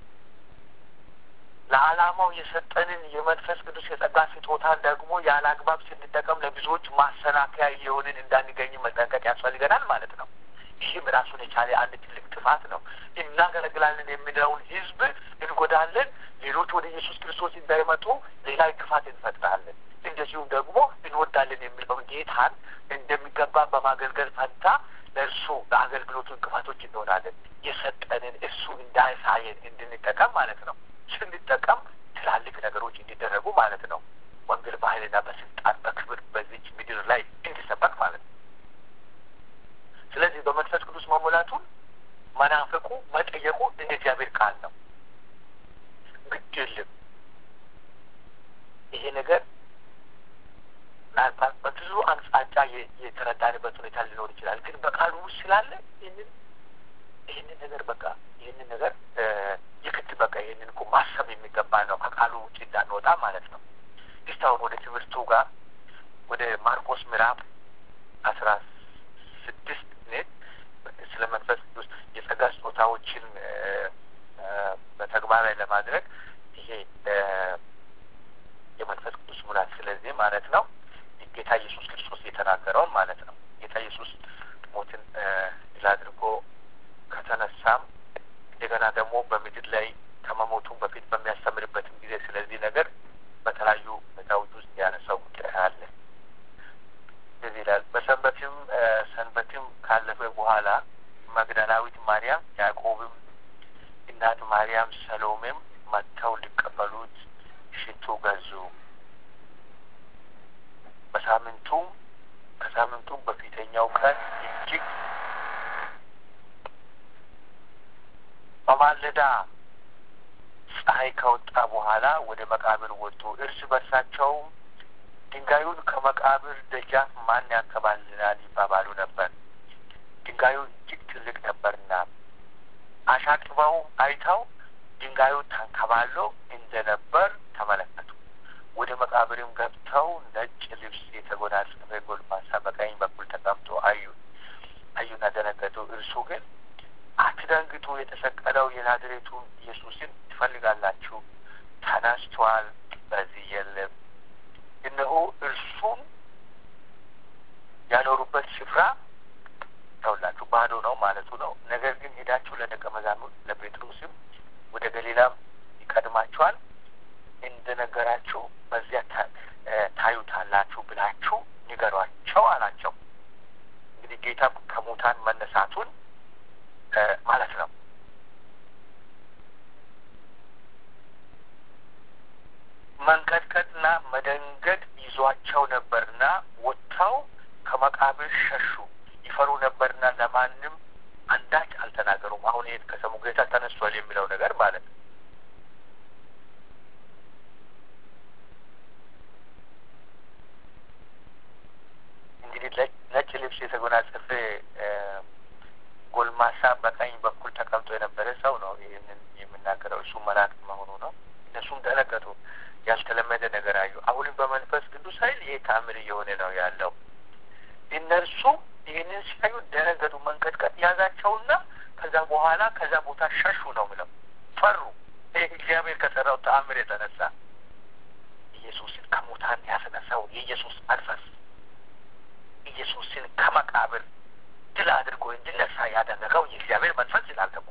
ለዓላማው የሰጠንን የመንፈስ ቅዱስ የጸጋ ስጦታን ደግሞ ያለ አግባብ ስንጠቀም ለብዙዎች ማሰናከያ እየሆንን እንዳንገኝ መጠንቀቅ ያስፈልገናል ማለት ነው። ይህም ራሱን የቻለ አንድ ትልቅ ጥፋት ነው። እናገለግላለን የሚለውን ሕዝብ እንጎዳለን። ሌሎች ወደ ኢየሱስ ክርስቶስ እንዳይመጡ ሌላ እንቅፋት እንፈጥራለን። እንደዚሁም ደግሞ እንወዳለን የሚለውን ጌታን እንደሚገባ በማገልገል ፈንታ ለእርሱ ለአገልግሎቱ እንቅፋቶች እንሆናለን። የሰጠንን እሱ እንዳይሳየን እንድንጠቀም ማለት ነው። ስንጠቀም ትላልቅ ነገሮች እንዲደረጉ ማለት ነው። ወንጌል በኃይልና በስልጣን በክብር በዚች ምድር ላይ እንዲሰበክ ማለት ነው። ስለዚህ በመንፈስ ቅዱስ መሞላቱን መናፈቁ መጠየቁ እንደ እግዚአብሔር ቃል ነው። ግድ የለም ይሄ ነገር ምናልባት በብዙ አቅጣጫ የተረዳንበት ሁኔታ ሊኖር ይችላል። ግን በቃሉ ውስጥ ስላለ ይህንን ይህንን ነገር በቃ ይህንን ነገር የግድ በቃ ይህንን እኮ ማሰብ የሚገባ ነው። ከቃሉ ውጭ እንዳንወጣ ማለት ነው። እስቲ አሁን ወደ ትምህርቱ ጋር ወደ ማርቆስ ምዕራፍ አስራ ስድስት ኔት ስለ መንፈስ ቅዱስ የጸጋ ስጦታዎችን በተግባር ላይ ለማድረግ ይሄ የመንፈስ ቅዱስ ሙላት ስለዚህ ማለት ነው ጌታ ኢየሱስ ክርስቶስ የተናገረውን ማለት ነው። ጌታ ኢየሱስ ሞትን ድል አድርጎ ከተነሳም እንደገና ደግሞ በምድር ላይ ከመሞቱም በፊት በሚያስተምርበትም ጊዜ ስለዚህ ነገር በተለያዩ ሁኔታዎች ውስጥ ያነሳው ጉዳይ አለ። እንደዚህ ይላል። በሰንበትም ሰንበትም ካለፈ በኋላ መግደላዊት ማርያም፣ ያዕቆብም እናት ማርያም፣ ሰሎሜም መጥተው ሊቀበሉት ሽቱ ገዙ። በሳምንቱም ከሳምንቱም በፊተኛው ቀን እጅግ በማለዳ ፀሐይ ከወጣ በኋላ ወደ መቃብር ወጡ። እርስ በርሳቸውም ድንጋዩን ከመቃብር ደጃፍ ማን ያንከባልላል ይባባሉ ነበር። ድንጋዩ እጅግ ትልቅ ነበርና አሻቅበው አይተው ድንጋዩ ተንከባሎ እንደነበር ተመለከቱ። ወደ መቃብርም ገብተው ነጭ ልብስ የተጎናጸፈ ጎልማሳ በቀኝ በኩል ተቀምጦ አዩ አዩና ደነገጡ። እርሱ ግን አትደንግጡ፣ የተሰቀለው የናዝሬቱን ኢየሱስን ትፈልጋላችሁ፣ ተነስቷል፣ በዚህ የለም። እነሆ እርሱን ያኖሩበት ስፍራ ተውላችሁ ባዶ ነው ማለቱ ነው። ነገር ግን ሄዳችሁ ለደቀ መዛሙርት ለጴጥሮስም ወደ ገሊላም ይቀድማችኋል እንደነገራችሁ በዚያ ታዩታላችሁ ብላችሁ ንገሯቸው አላቸው። እንግዲህ ጌታ ከሙታን መነሳቱን ማለት ነው። መንቀጥቀጥና መደንገጥ ይዟቸው ነበርና ወጥተው ከመቃብር ሸሹ። ይፈሩ ነበርና ለማንም አንዳች አልተናገሩም። አሁን ይሄን ከሰሙ ጌታ ተነስቷል የሚለው ነገር ማለት ነው። እንግዲህ ነጭ ልብስ የተጎናጸፈ ጎልማሳ በቀኝ በኩል ተቀምጦ የነበረ ሰው ነው ይህንን የምናገረው። እሱ መልአክ መሆኑ ነው። እነሱም ደነገጡ፣ ያልተለመደ ነገር አዩ። አሁንም በመንፈስ ቅዱስ ኃይል ይሄ ተአምር እየሆነ ነው ያለው። እነርሱ ይህንን ሲያዩ ደነገጡ፣ መንቀጥቀጥ ያዛቸውና ከዛ በኋላ ከዛ ቦታ ሸሹ ነው ምለው፣ ፈሩ። ይህ እግዚአብሔር ከሰራው ተአምር የተነሳ ኢየሱስን ከሙታን ያስነሳው የኢየሱስ መንፈስ ኢየሱስን ከመቃብር ድል አድርጎ እንዲነሳ ያደረገው የእግዚአብሔር መንፈስ ይላል። ደግሞ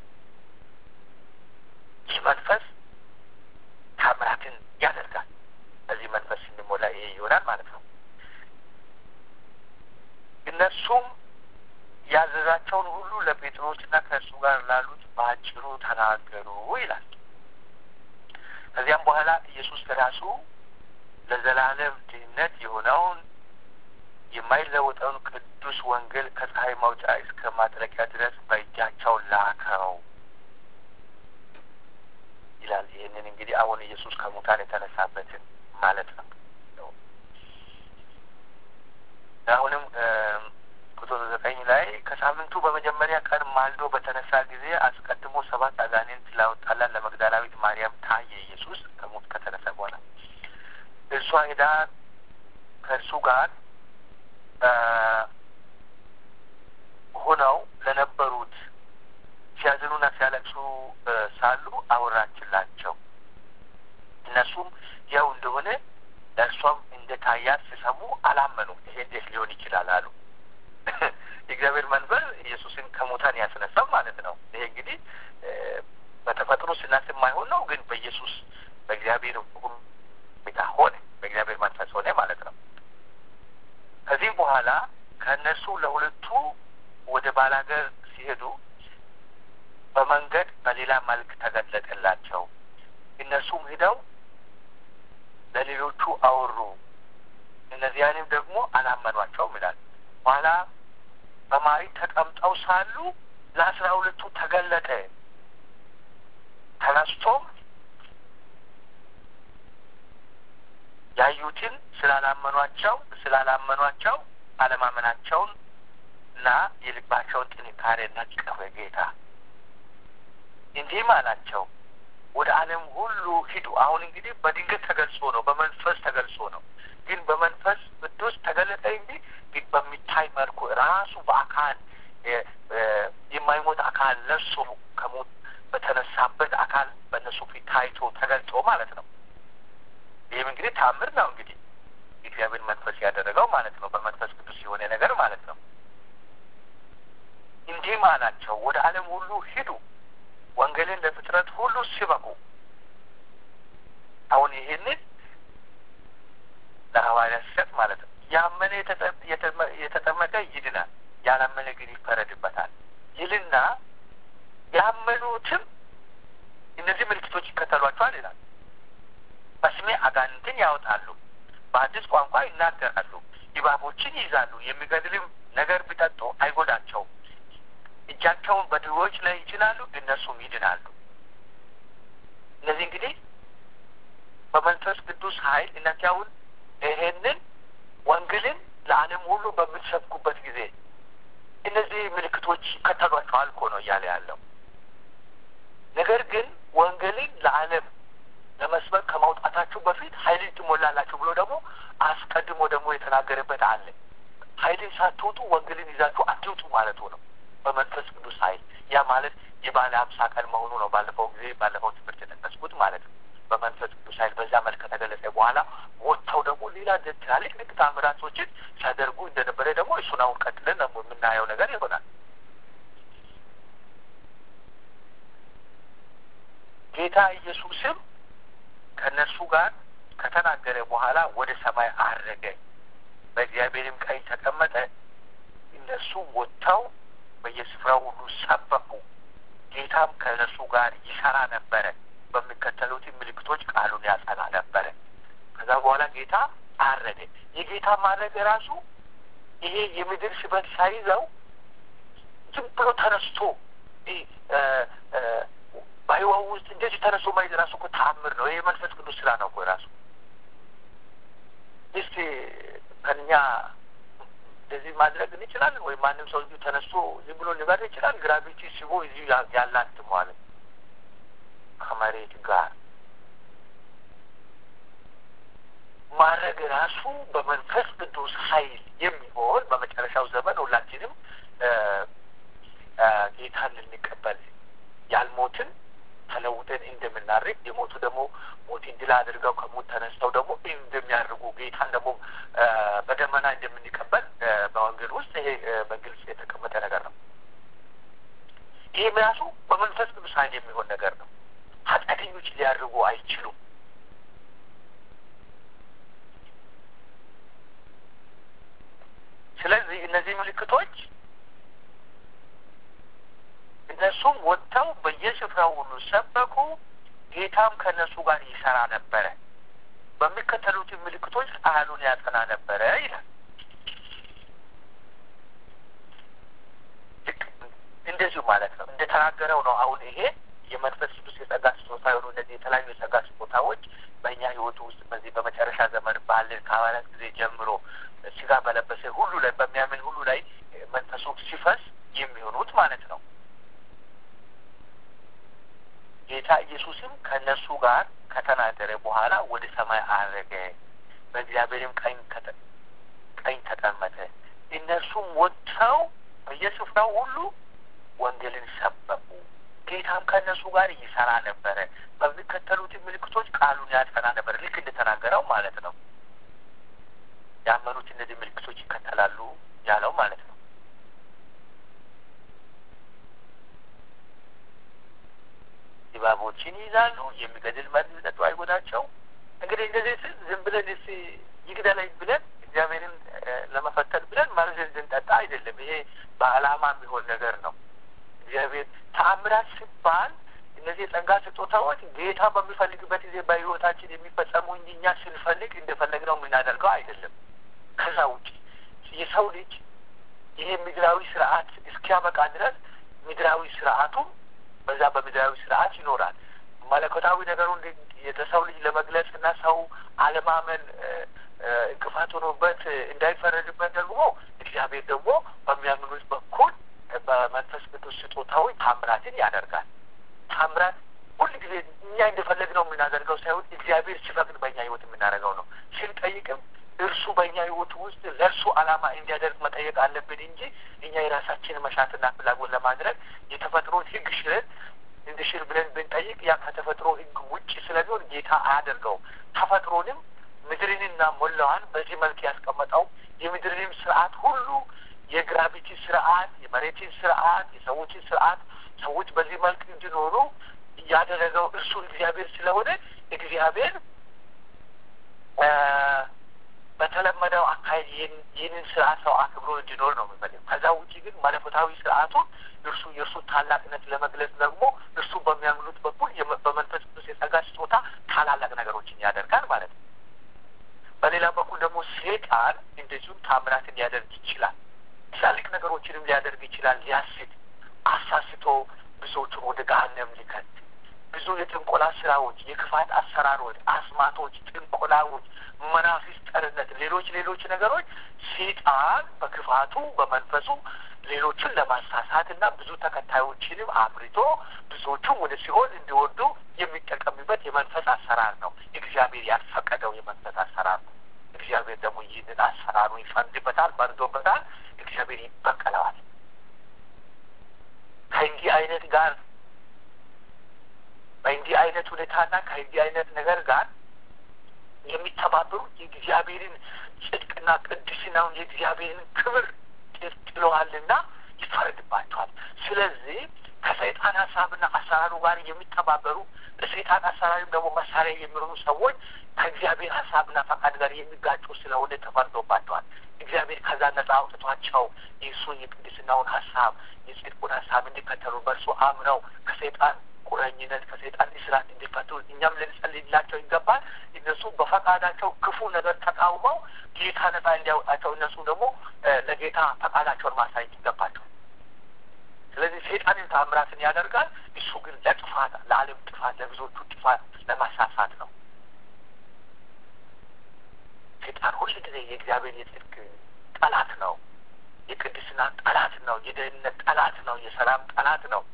ይህ መንፈስ ታምራትን ያደርጋል። በዚህ መንፈስ ስንሞላ ይሄ ይሆናል ማለት ነው። እነርሱም ያዘዛቸውን ሁሉ ለጴጥሮስና ከእርሱ ጋር ላሉት በአጭሩ ተናገሩ ይላል። ከዚያም በኋላ ኢየሱስ ራሱ ለዘላለም ድህነት የሆነውን የማይለወጠውን ቅዱስ ወንጌል ከፀሐይ መውጫ እስከ ማጥለቂያ ድረስ በእጃቸው ላከው ይላል። ይህንን እንግዲህ አሁን ኢየሱስ ከሙታን የተነሳበትን ማለት ነው። አሁንም ቁጥር ዘጠኝ ላይ ከሳምንቱ በመጀመሪያ ቀን ማልዶ በተነሳ ጊዜ አስቀድሞ ሰባት አጋንንት ላወጣላት ለመግደላዊት ማርያም ታየ። ኢየሱስ ከሞት ከተነሳ በኋላ እርሷ ሄዳ ከእርሱ ጋር ሆነው ለነበሩት ሲያዝኑና ሲያለቅሱ ሳሉ አወራችላቸው። እነሱም ያው እንደሆነ ለእርሷም እንደ ታያት ሲሰሙ አላመኑም። ይሄ እንዴት ሊሆን ይችላል አሉ። የእግዚአብሔር መንፈስ ኢየሱስን ከሙታን ያስነሳው ማለት ነው። ይሄ እንግዲህ በተፈጥሮ ስናስብ ማይሆን ነው፣ ግን በኢየሱስ በእግዚአብሔር ሁኔታ ሆነ፣ በእግዚአብሔር መንፈስ ሆነ ማለት ነው። ከዚህም በኋላ ከእነርሱ ለሁለቱ ወደ ባላገር ሲሄዱ በመንገድ በሌላ መልክ ተገለጠላቸው። እነርሱም ሂደው ለሌሎቹ አወሩ፣ እነዚያንም ደግሞ አላመኗቸውም ይላል። በኋላ በማዕድ ተቀምጠው ሳሉ ለአስራ ሁለቱ ተገለጠ። ተነስቶም ያዩትን ስላላመኗቸው ስላላመኗቸው አለማመናቸውን እና የልባቸውን ጥንካሬ ነቀፈ ጌታ። እንዲህም አላቸው ወደ ዓለም ሁሉ ሂዱ። አሁን እንግዲህ በድንገት ተገልጾ ነው፣ በመንፈስ ተገልጾ ነው። ግን በመንፈስ ቅዱስ ተገለጠ እንጂ በሚታይ መልኩ ራሱ በአካል የማይሞት አካል ለብሶ ከሞት በተነሳበት አካል በእነሱ ፊት ታይቶ ተገልጦ ማለት ነው። ይህም እንግዲህ ታምር ነው። እንግዲህ እግዚአብሔር መንፈስ ያደረገው ማለት ነው። በመንፈስ ቅዱስ የሆነ ነገር ማለት ነው። እንዲህም አላቸው፣ ወደ ዓለም ሁሉ ሂዱ፣ ወንጌልን ለፍጥረት ሁሉ ስበኩ። አሁን ይህንን ለሐዋርያት ሲሰጥ ማለት ነው። ያመነ የተጠመቀ ይድናል፣ ያላመነ ግን ይፈረድበታል ይልና ያመኑትም እነዚህ ምልክቶች ይከተሏቸዋል ይላል። በስሜ አጋንንትን ያወጣሉ፣ በአዲስ ቋንቋ ይናገራሉ፣ እባቦችን ይይዛሉ፣ የሚገድልም ነገር ቢጠጡ አይጎዳቸውም፣ እጃቸውን በድሆች ላይ ይጭናሉ፣ እነሱም ይድናሉ። እነዚህ እንግዲህ በመንፈስ ቅዱስ ኃይል እናንተ አሁን ይሄንን ወንጌልን ለዓለም ሁሉ በምትሰብኩበት ጊዜ እነዚህ ምልክቶች ይከተሏቸዋል እኮ ነው እያለ ያለው። ነገር ግን ወንጌልን ለዓለም ለመስበክ ከማውጣታችሁ በፊት ኃይልን ትሞላላችሁ ብሎ ደግሞ አስቀድሞ ደግሞ የተናገረበት አለ። ኃይልን ሳትወጡ ወንጌልን ይዛችሁ አትውጡ ማለቱ ነው። በመንፈስ ቅዱስ ኃይል ያ ማለት የባለ ሀምሳ ቀን መሆኑ ነው። ባለፈው ጊዜ ባለፈው ትምህርት የጠቀስኩት ማለት ነው። በመንፈስ ቅዱስ ኃይል በዛ መልክ ከተገለጸ በኋላ ወጥተው ደግሞ ሌላ ትላልቅ ልቅ ታምራቶችን ሲያደርጉ እንደነበረ ደግሞ እሱን አሁን ቀጥለን ደግሞ የምናየው ነገር ይሆናል። ጌታ ኢየሱስም ከእነርሱ ጋር ከተናገረ በኋላ ወደ ሰማይ አረገ፣ በእግዚአብሔርም ቀኝ ተቀመጠ። እነርሱም ወጥተው በየስፍራው ሁሉ ሰበኩ። ጌታም ከእነርሱ ጋር ይሰራ ነበረ፣ በሚከተሉትም ምልክቶች ቃሉን ያጸና ነበረ። ከዛ በኋላ ጌታ አረገ። የጌታ ማድረግ ራሱ ይሄ የምድር ሽበት ሳይዘው ዝም ብሎ ተነስቶ በህይወት ውስጥ እንደዚህ ተነስቶ ማየት ራሱ እኮ ተአምር ነው። ይሄ መንፈስ ቅዱስ ስራ ነው እኮ ራሱ። እስቲ ከኛ እንደዚህ ማድረግ እንችላለን ወይ? ማንም ሰው እዚሁ ተነስቶ ዝም ብሎ ሊበር ይችላል? ግራቪቲ ስቦ እዚሁ ያላትመዋል ከመሬት ጋር ማድረግ ራሱ በመንፈስ ቅዱስ ኃይል የሚሆን በመጨረሻው ዘመን ሁላችንም ጌታን ልንቀበል ያልሞትን ተለውጠን እንደምናርግ የሞቱ ደግሞ ሞትን ድል አድርገው ከሞት ተነስተው ደግሞ እንደሚያደርጉ ጌታን ደግሞ በደመና እንደምንቀበል በወንጌል ውስጥ ይሄ በግልጽ የተቀመጠ ነገር ነው። ይህም ራሱ በመንፈስ ቅዱስ ኃይል የሚሆን ነገር ነው። ኃጢአተኞች ሊያደርጉ አይችሉም። ስለዚህ እነዚህ ምልክቶች እነሱም ወጥተው በየስፍራው ሁሉ ሰበኩ። ጌታም ከእነሱ ጋር ይሰራ ነበረ፣ በሚከተሉትን ምልክቶች ቃሉን ያጸና ነበረ ይላል። ልክ እንደዚሁ ማለት ነው እንደተናገረው ነው። አሁን ይሄ የመንፈስ ቅዱስ የጸጋ ስጦታ የሆኑ እነዚህ የተለያዩ የጸጋ ስጦታዎች በእኛ ሕይወቱ ውስጥ በዚህ በመጨረሻ ዘመን ባለን ከሐዋርያት ጊዜ ጀምሮ ስጋ በለበሰ ሁሉ ላይ በሚያምን ሁሉ ላይ መንፈሱ ሲፈስ የሚሆኑት ማለት ነው። ጌታ ኢየሱስም ከእነሱ ጋር ከተናገረ በኋላ ወደ ሰማይ አረገ፣ በእግዚአብሔርም ቀኝ ቀኝ ተቀመጠ። እነርሱም ወጥተው በየስፍራው ሁሉ ወንጌልን ሰበኩ። ጌታም ከእነሱ ጋር ይሰራ ነበረ፣ በሚከተሉት ምልክቶች ቃሉን ያጸና ነበር። ልክ እንደተናገረው ማለት ነው። ያመኑት እነዚህ ምልክቶች ይከተላሉ ያለው ማለት ነው። እባቦችን ይይዛሉ፣ የሚገድል መርዝ ቢጠጡ አይጎዳቸው። እንግዲህ እንደዚህ ስል ዝም ብለን ስ ይግደለኝ ብለን እግዚአብሔርን ለመፈተን ብለን መርዝ እንድንጠጣ አይደለም። ይሄ በዓላማ የሚሆን ነገር ነው። እግዚአብሔር ተአምራት ሲባል እነዚህ የጸጋ ስጦታዎች ጌታ በሚፈልግበት ጊዜ በሕይወታችን የሚፈጸሙ እንጂ እኛ ስንፈልግ እንደፈለግነው የምናደርገው አይደለም። ከዛ ውጭ የሰው ልጅ ይሄ ምድራዊ ስርዓት እስኪያበቃ ድረስ ምድራዊ ስርዓቱም በዛ በምድራዊ ስርዓት ይኖራል። መለኮታዊ ነገሩን የሰው ልጅ ለመግለጽ እና ሰው አለማመን እንቅፋት ሆኖበት እንዳይፈረድበት ደግሞ እግዚአብሔር ደግሞ በሚያምኑት በኩል በመንፈስ ቅዱስ ስጦታዎች ታምራትን ያደርጋል። ታምራት ሁል ጊዜ እኛ እንደፈለግነው የምናደርገው ሳይሆን እግዚአብሔር ሲፈቅድ በእኛ ህይወት የምናደርገው ነው። ስንጠይቅም እርሱ በእኛ ህይወት ውስጥ ለእርሱ ዓላማ እንዲያደርግ መጠየቅ አለብን እንጂ እኛ የራሳችንን መሻትና ፍላጎት ለማድረግ የተፈጥሮን ህግ ሽረን እንደ ሽር ብለን ብንጠይቅ ያ ከተፈጥሮ ህግ ውጭ ስለሚሆን ጌታ አያደርገውም። ተፈጥሮንም ምድርንና ሞላዋን በዚህ መልክ ያስቀመጠው የምድርንም ስርዓት ሁሉ የግራቪቲ ስርዓት፣ የመሬትን ስርዓት፣ የሰዎችን ስርዓት ሰዎች በዚህ መልክ እንዲኖሩ ያደረገው እርሱ እግዚአብሔር ስለሆነ እግዚአብሔር በተለመደው አካሄድ ይህንን ስርዓት ሰው አክብሮ እንዲኖር ነው የሚፈልገው። ከዛ ውጭ ግን መለኮታዊ ስርዓቱን እርሱ የእርሱ ታላቅነት ለመግለጽ ደግሞ እርሱ በሚያምኑት በኩል በመንፈስ ቅዱስ የጸጋ ስጦታ ታላላቅ ነገሮችን ያደርጋል ማለት ነው። በሌላ በኩል ደግሞ ሴጣን እንደዚሁም ታምራትን ሊያደርግ ይችላል። ትላልቅ ነገሮችንም ሊያደርግ ይችላል። ሊያስት አሳስቶ ብዙዎቹን ወደ ገሃነም ሊከት ብዙ የጥንቆላ ስራዎች፣ የክፋት አሰራሮች፣ አስማቶች፣ ጥንቆላዎች፣ መናፍስት ሌሎች ሌሎች ነገሮች ሴጣን በክፋቱ በመንፈሱ ሌሎችን ለማሳሳት እና ብዙ ተከታዮችንም አፍርቶ ብዙዎቹም ወደ ሲኦል እንዲወዱ የሚጠቀምበት የመንፈስ አሰራር ነው። እግዚአብሔር ያልፈቀደው የመንፈስ አሰራር ነው። እግዚአብሔር ደግሞ ይህንን አሰራሩን ይፈርድበታል፣ ፈርዶበታል። እግዚአብሔር ይበቀለዋል። ከእንዲህ አይነት ጋር በእንዲህ አይነት ሁኔታና ከእንዲህ አይነት ነገር ጋር የሚተባበሩ የእግዚአብሔርን ጽድቅና ቅድስናውን የእግዚአብሔርን ክብር ጥለዋልና ይፈረድባቸዋል። ስለዚህ ከሰይጣን ሀሳብና አሰራሩ ጋር የሚተባበሩ በሰይጣን አሰራሪም ደግሞ መሳሪያ የሚሆኑ ሰዎች ከእግዚአብሔር ሀሳብና ፈቃድ ጋር የሚጋጩ ስለሆነ ተፈርዶባቸዋል። እግዚአብሔር ከዛ ነጻ አውጥቷቸው የእሱን የቅድስናውን ሀሳብ የጽድቁን ሀሳብ እንዲከተሉ በእርሱ አምነው ከሰይጣን ቁረኝነት ከሰይጣን እስራት እንዲፈቱ እኛም ልንጸልይላቸው ይገባል። እነሱ በፈቃዳቸው ክፉ ነገር ተቃውመው ጌታ ነጻ እንዲያወጣቸው እነሱ ደግሞ ለጌታ ፈቃዳቸውን ማሳየት ይገባቸው። ስለዚህ ሰይጣንን ታምራትን ያደርጋል። እሱ ግን ለጥፋት ለዓለም ጥፋት ለብዙዎቹ ጥፋት ለማሳሳት ነው። ሰይጣን ሁል ጊዜ የእግዚአብሔር የጽድቅ ጠላት ነው። የቅድስና ጠላት ነው። የደህንነት ጠላት ነው። የሰላም ጠላት ነው።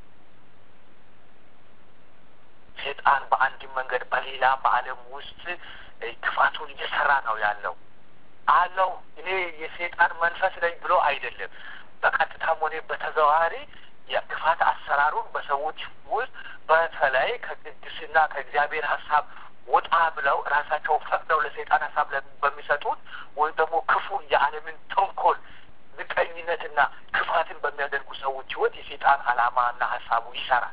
ሰይጣን በአንድም መንገድ በሌላ በዓለም ውስጥ ክፋቱን እየሰራ ነው ያለው አለው። እኔ የሰይጣን መንፈስ ነኝ ብሎ አይደለም። በቀጥታም ሆነ በተዘዋዋሪ የክፋት አሰራሩን በሰዎች ውስጥ በተለይ ከቅድስና ከእግዚአብሔር ሀሳብ ወጣ ብለው ራሳቸው ፈቅደው ለሰይጣን ሀሳብ በሚሰጡት ወይም ደግሞ ክፉ የዓለምን ተንኮል ምቀኝነትና ክፋትን በሚያደርጉ ሰዎች ህይወት የሰይጣን ዓላማና ሀሳቡ ይሰራል።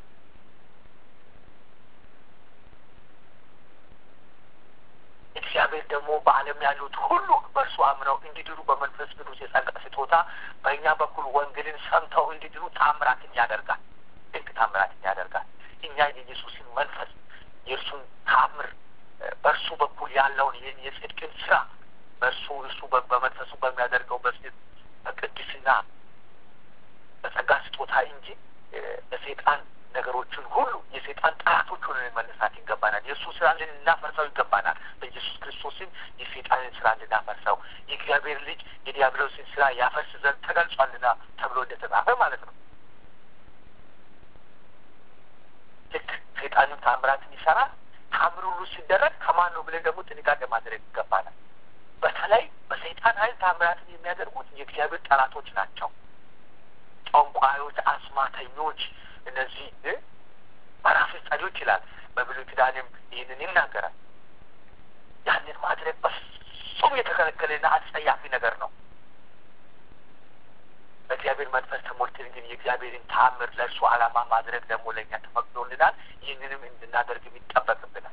እግዚአብሔር ደግሞ በዓለም ያሉት ሁሉ በእርሱ አምነው እንዲድሩ በመንፈስ ቅዱስ የጸጋ ስጦታ በእኛ በኩል ወንጌልን ሰምተው እንዲድሩ ታምራትን ያደርጋል። ድንቅ ታምራትን ያደርጋል። እኛ የኢየሱስን መንፈስ የእርሱን ታምር በእርሱ በኩል ያለውን ይህን የጽድቅን ስራ በእርሱ እርሱ በመንፈሱ በሚያደርገው በጽድቅ በቅድስና በጸጋ ስጦታ እንጂ ለሰይጣን ነገሮችን ሁሉ የሰይጣን ጠላቶች ሆነን መነሳት ይገባናል። የእሱ ስራ ልናፈርሰው ይገባናል። በኢየሱስ ክርስቶስን የሰይጣንን ስራ ልናፈርሰው የእግዚአብሔር ልጅ የዲያብሎስን ስራ ያፈርስ ዘንድ ተገልጿልና ተብሎ እንደተጻፈ ማለት ነው። ልክ ሰይጣንም ታምራትን ይሰራል። ታምር ሁሉ ሲደረግ ከማን ነው ብለን ደግሞ ጥንቃቄ ማድረግ ይገባናል። በተለይ በሰይጣን ኃይል ታምራትን የሚያደርጉት የእግዚአብሔር ጠላቶች ናቸው። ጠንቋዮች፣ አስማተኞች እነዚህ መናፍስት ጸዶች ይላል። በብሉይ ኪዳንም ይህንን ይናገራል። ያንን ማድረግ በፍጹም የተከለከለና አጸያፊ ነገር ነው። በእግዚአብሔር መንፈስ ተሞልተን ግን የእግዚአብሔርን ተአምር ለእርሱ ዓላማ ማድረግ ደግሞ ለእኛ ተፈቅዶልናል። ይህንንም እንድናደርግ ይጠበቅብናል።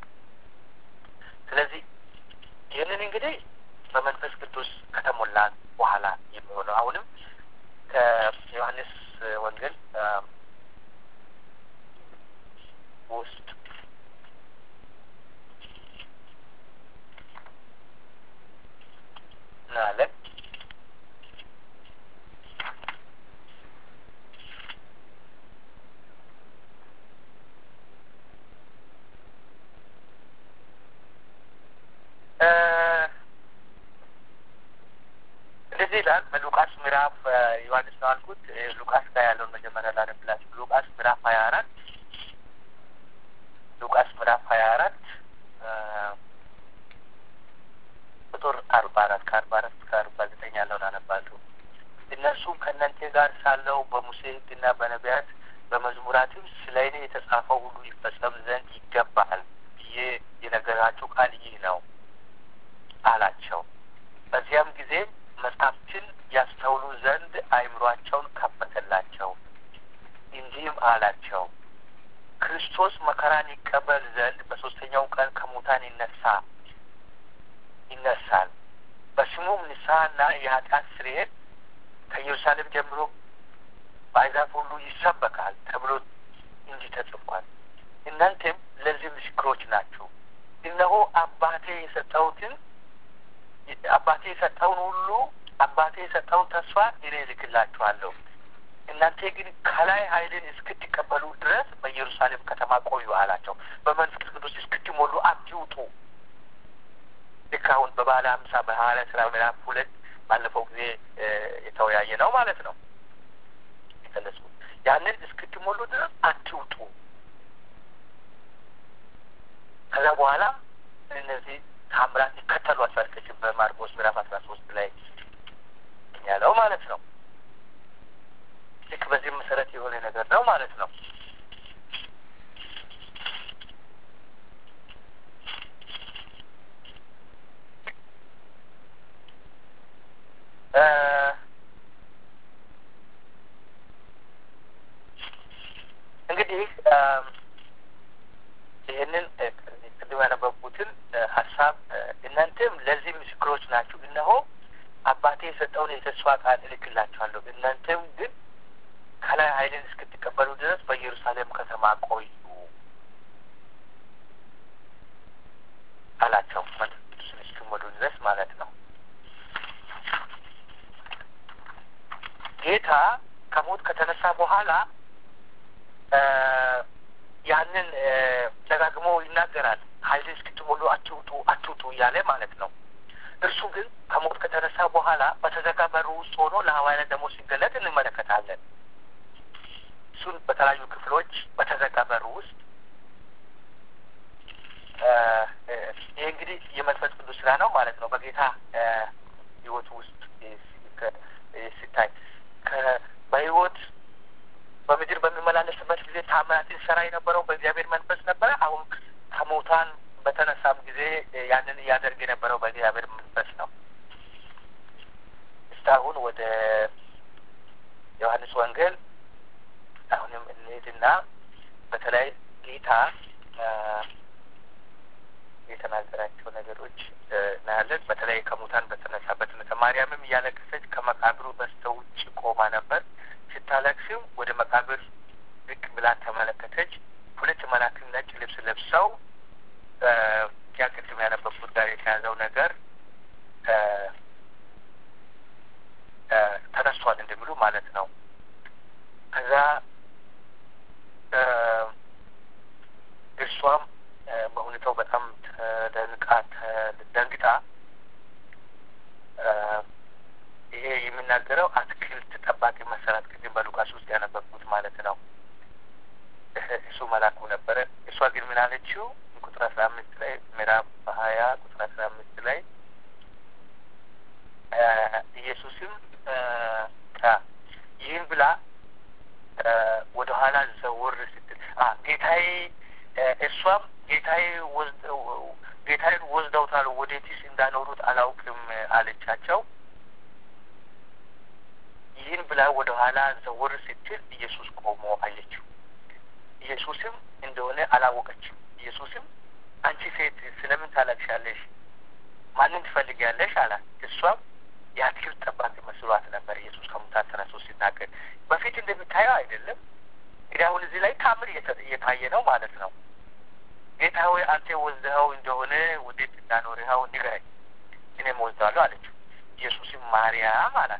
ስለዚህ ይህንን እንግዲህ በመንፈስ ቅዱስ ከተሞላን በኋላ የሚሆነው አሁንም ከዮሐንስ ወንጌል ውስጥ እናያለን። እንደዚህ ይላል በሉቃስ ምዕራፍ ዮሐንስ ነው አልኩት። ሉቃስ ጋር ያለውን መጀመሪያ ላነብላችሁ። ሉቃስ ምዕራፍ ሀያ አራት ሉቃስ ምዕራፍ ሀያ አራት ቁጥር አርባ አራት ከአርባ አራት እስከ አርባ ዘጠኝ ያለውን አነባለሁ። እነርሱም ከእናንተ ጋር ሳለው በሙሴ ሕግና በነቢያት በመዝሙራትም ስለ እኔ የተጻፈው ሁሉ ይፈጸም ዘንድ ይገባል ብዬ የነገራቸው ቃል ይህ ነው አላቸው። በዚያም ጊዜ መጽሐፍትን ያስተውሉ ዘንድ አእምሯቸውን ከፈተላቸው። እንዲህም አላቸው ክርስቶስ መከራን ይቀበል ዘንድ በሶስተኛው ቀን ከሙታን ይነሳ ይነሳል በስሙም ንስሐና የኃጢአት ስርየት ከኢየሩሳሌም ጀምሮ በአሕዛብ ሁሉ ይሰበካል ተብሎ እንዲህ ተጽፏል። እናንተም ለዚህ ምስክሮች ናችሁ። እነሆ አባቴ የሰጠሁትን አባቴ የሰጠውን ሁሉ አባቴ የሰጠውን ተስፋ እኔ እልክላችኋለሁ። እናንተ ግን ከላይ ኃይልን እስክትቀበሉ ድረስ በኢየሩሳሌም ከተማ ቆዩ አላቸው። በመንፈስ ቅዱስ እስክትሞሉ አትውጡ። ልክ አሁን በባለ ሀምሳ በሐዋርያ ስራ ምዕራፍ ሁለት ባለፈው ጊዜ የተወያየ ነው ማለት ነው የገለጽኩት። ያንን እስክትሞሉ ድረስ አትውጡ። ከዛ በኋላ እነዚህ ታምራት ይከተሏቸዋል። ቅድም በማርቆስ ምዕራፍ አስራ ሶስት ላይ ያለው ማለት ነው። ልክ በዚህ መሰረት የሆነ ነገር ነው ማለት ነው። እንግዲህ ይህንን ቅድም ያነበብኩትን ሀሳብ እናንተም ለዚህ ምስክሮች ናችሁ። እነሆ አባቴ የሰጠውን የተስፋ ቃል እልክላችኋለሁ። እናንተም ግን ከላይ ኃይልን እስክትቀበሉ ድረስ በኢየሩሳሌም ከተማ ቆዩ አላቸው። መንፈስ ቅዱስን እስኪሞሉ ድረስ ማለት ነው። ጌታ ከሞት ከተነሳ በኋላ ያንን ደጋግሞ ይናገራል። ኃይልን እስክትሞሉ አትውጡ አትውጡ እያለ ማለት ነው። እርሱ ግን ከሞት ከተነሳ በኋላ በተዘጋ በሩ ውስጥ ሆኖ ለሐዋርያት ደግሞ ሲገለጥ እንመለከታለን። እሱን በተለያዩ ክፍሎች በተዘጋ በር ውስጥ ይህ እንግዲህ የመንፈስ ቅዱስ ስራ ነው ማለት ነው። በጌታ ሕይወት ውስጥ ሲታይ በሕይወት በምድር በሚመላለስበት ጊዜ ታምራትን ሰራ የነበረው በእግዚአብሔር መንፈስ ነበረ። አሁን ከሙታን በተነሳም ጊዜ ያንን እያደርግ የነበረው በእግዚአብሔር መንፈስ ነው። እስካሁን ወደ ዮሐንስ ወንጌል አሁንም እንሄድና በተለይ ጌታ የተናገራቸው ነገሮች እናያለን። በተለይ ከሙታን በተነሳበት ማርያምም እያለቀሰች ከመቃብሩ በስተ ውጭ ቆማ ነበር። ስታለቅስም ወደ መቃብር ዝቅ ብላ ተመለከተች። ሁለት መላክም ነጭ ልብስ ለብሰው ያ ቅድም ያነበብኩት ጋር የተያዘው ነገር ተነስቷል እንደሚሉ ማለት ነው። ከዛ እርሷም በሁኔታው በጣም ተደንቃ ደንግጣ ይሄ የሚናገረው አትክልት ጠባቂ መሰራት ቅድም በሉቃስ ውስጥ ያነበብኩት ማለት ነው። እሱ መላኩ ነበረ። እሷ ግን ምን አለችው? ቁጥር አስራ አምስት ላይ ምዕራፍ ሀያ ቁጥር አስራ አምስት ላይ ኢየሱስም ይህን ብላ ወደ ኋላ ዘወር ስትል ጌታዬ እሷም ጌታዬ ጌታዬን ወስደውታል፣ ወዴትስ እንዳኖሩት አላውቅም አለቻቸው። ይህን ብላ ወደ ኋላ ዘወር ስትል ኢየሱስ ቆሞ አየችው። ኢየሱስም እንደሆነ አላወቀችም። ኢየሱስም አንቺ ሴት ስለምን ታለቅሻለሽ? ማንን ትፈልጊያለሽ? አላት። እሷም የአትክልት ጠባቂ መስሏት ነበር። ኢየሱስ ከሙታን ተነስቶ ሲናገር በፊት እንደሚታየው አይደለም። እንግዲህ አሁን እዚህ ላይ ታምር እየታየ ነው ማለት ነው። ጌታ ሆይ አንተ ወስደኸው እንደሆነ ወዴት እንዳኖርኸው ንገረኝ፣ እኔም ወስደዋለሁ አለችው። ኢየሱስም ማርያም አላት።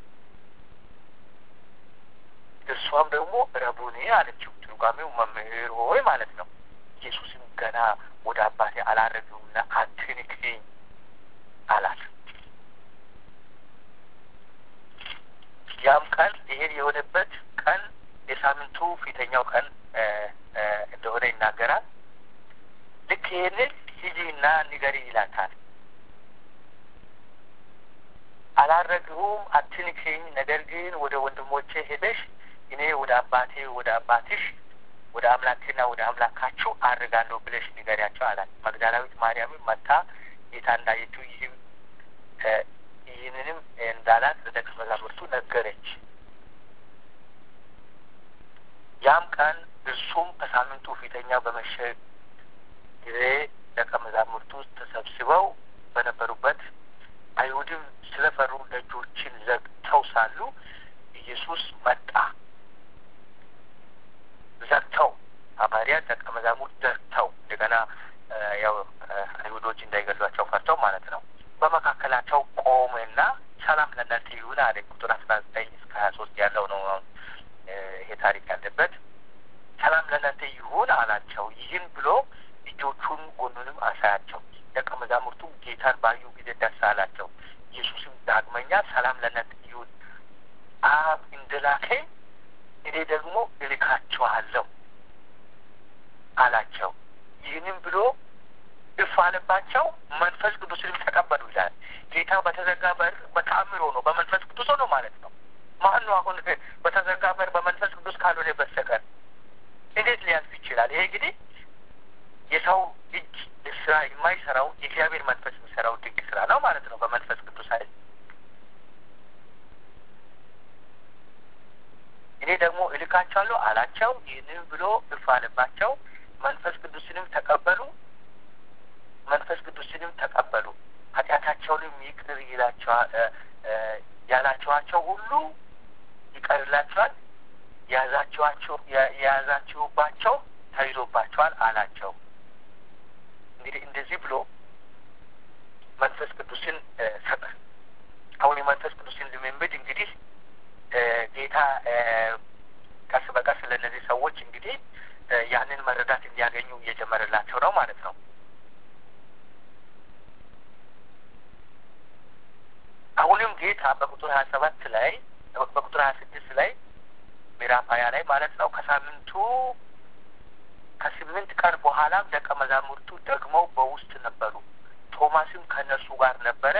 እርሷም ደግሞ ረቡኒ አለችው። ትርጓሜው መምህር ሆይ ማለት ነው። ኢየሱስም ገና ወደ አባቴ አላረግሁምና አትንክኝ አላት። ያም ቀን ይሄን የሆነበት ቀን የሳምንቱ ፊተኛው ቀን እንደሆነ ይናገራል። ልክ ይሄንን ሂጂና ንገሪ ይላታል። አላረግሁም፣ አትንክኝ፣ ነገር ግን ወደ ወንድሞቼ ሄደሽ እኔ ወደ አባቴ ወደ አባትሽ ወደ አምላክና ወደ አምላካችሁ አድርጋለሁ ብለሽ ንገሪያቸው አላት። መግደላዊት ማርያምን መታ ጌታ እንዳየችው ይህም ይህንንም እንዳላት ለደቀ መዛሙርቱ ነገረች። ያም ቀን እርሱም ከሳምንቱ ፊተኛ በመሸ ጊዜ ደቀ መዛሙርቱ ተሰብስበው በነበሩበት አይሁድም ስለፈሩ ደጆችን ዘግተው ሳሉ ኢየሱስ መጣ። ዘግተው ሐዋርያት ደቀ መዛሙርት ዘግተው እንደገና ያው አይሁዶች እንዳይገሏቸው ፈርተው ማለት ነው። በመካከላቸው ቆመና ሰላም ለእናንተ ይሁን አለ። ቁጥር አስራ ዘጠኝ እስከ ሀያ ሶስት ያለው ነው ይሄ ታሪክ ያለበት። ሰላም ለእናንተ ይሁን አላቸው። ይህን ብሎ እጆቹን ጎኑንም አሳያቸው። ደቀ መዛሙርቱም ጌታን ባዩ ጊዜ ደስ አላቸው። ኢየሱስም ዳግመኛ ሰላም ለእናንተ ይሁን፣ አብ እንደላከኝ እኔ ደግሞ እልካችኋለሁ አላቸው። ይህንም ብሎ እፍ አለባቸው። መንፈስ ቅዱስንም ተቀበሉ ይላል። ጌታ በተዘጋ በር በተአምሮ ነው፣ በመንፈስ ቅዱስ ነው ማለት ነው። ማን ነው አሁን በተዘጋ በር በመንፈስ ቅዱስ ካልሆነ በስተቀር እንዴት ሊያልፍ ይችላል? ይሄ እንግዲህ የሰው እጅ ስራ የማይሰራው የእግዚአብሔር መንፈስ የሚሰራው ድንቅ ስራ ነው ማለት ነው። በመንፈስ ቅዱስ ኃይል እኔ ደግሞ እልካቸዋለሁ አላቸው። ይህንን ብሎ እፍ አለባቸው። መንፈስ ቅዱስንም ተቀበሉ። መንፈስ ቅዱስንም ተቀበሉ። ኃጢአታቸውንም ይቅር ይላቸዋል ያላቸዋቸው ሁሉ ይቀርላቸዋል። የያዛችኋቸው የያዛችሁባቸው ተይዞባቸዋል አላቸው። እንግዲህ እንደዚህ ብሎ መንፈስ ቅዱስን ሰጠ። አሁን የመንፈስ ቅዱስን ልምምድ እንግዲህ ጌታ ቀስ በቀስ ለእነዚህ ሰዎች እንግዲህ ያንን መረዳት እንዲያገኙ እየጀመረላቸው ነው ማለት ነው። አሁንም ጌታ በቁጥር ሀያ ሰባት ላይ በቁጥር ሀያ ስድስት ላይ ምዕራፍ ሀያ ላይ ማለት ነው ከሳምንቱ ከስምንት ቀን በኋላም ደቀ መዛሙርቱ ደግመው በውስጥ ነበሩ። ቶማስም ከእነርሱ ጋር ነበረ።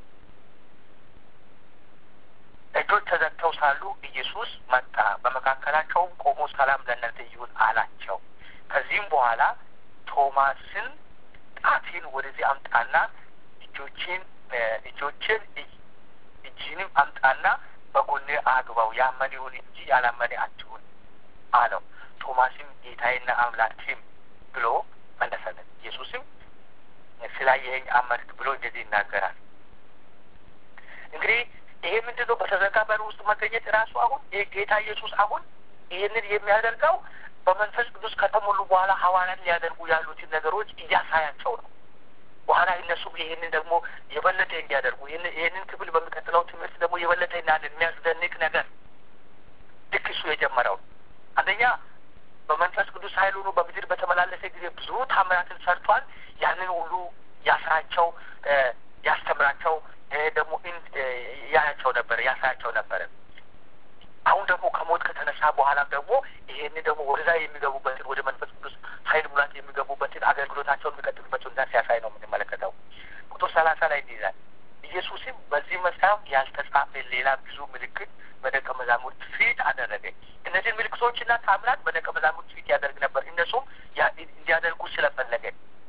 እጆች ተዘግተው ሳሉ ኢየሱስ መጣ፣ በመካከላቸውም ቆሞ ሰላም ለእናንተ ይሁን አላቸው። ከዚህም በኋላ ቶማስን ጣቴን ወደዚህ አምጣና እጆችን እጆችን እጅህንም አምጣና በጎኔ አግባው፣ ያመነ ይሁን እንጂ ያላመነ አትሁን አለው። ቶማስም ጌታዬና አምላኬም ብሎ መለሰለት። ኢየሱስም ስላየኸኝ አመንክ ብሎ እንደዚህ ይናገራል። እንግዲህ ይሄ ምንድን ነው? በተዘጋ በር ውስጥ መገኘት ራሱ አሁን ይህ ጌታ ኢየሱስ አሁን ይህንን የሚያደርገው በመንፈስ ቅዱስ ከተሞሉ በኋላ ሐዋርያት ሊያደርጉ ያሉትን ነገሮች እያሳያቸው ነው። በኋላ እነሱም ይህንን ደግሞ የበለጠ እንዲያደርጉ ይህንን ክፍል በሚቀጥለው ትምህርት ደግሞ የበለጠ እናን የሚያስደንቅ ነገር ልክ እሱ የጀመረው አንደኛ በመንፈስ ቅዱስ ኃይል ሆኖ በምድር በተመላለሰ ጊዜ ብዙ ታምራትን ሰርቷል። ያንን ሁሉ ያስራቸው፣ ያስተምራቸው ደግሞ ያያቸው ነበረ፣ ያሳያቸው ነበረ። አሁን ደግሞ ከሞት ከተነሳ በኋላም ደግሞ ይሄንን ደግሞ ወደዛ የሚገቡበትን ወደ መንፈስ ቅዱስ ኃይል ሙላት የሚገቡበትን አገልግሎታቸውን የሚቀጥሉበት ሁኔታ ሲያሳይ ነው የምንመለከተው። ቁጥር ሰላሳ ላይ ይይዛል። ኢየሱስም በዚህ መጽሐፍ ያልተጻፈ ሌላ ብዙ ምልክት በደቀ መዛሙርት ፊት አደረገ። እነዚህን ምልክቶችና ታምራት በደቀ መዛሙርት ፊት ያደርግ ነበር፣ እነሱም እንዲያደርጉ ስለፈለገ።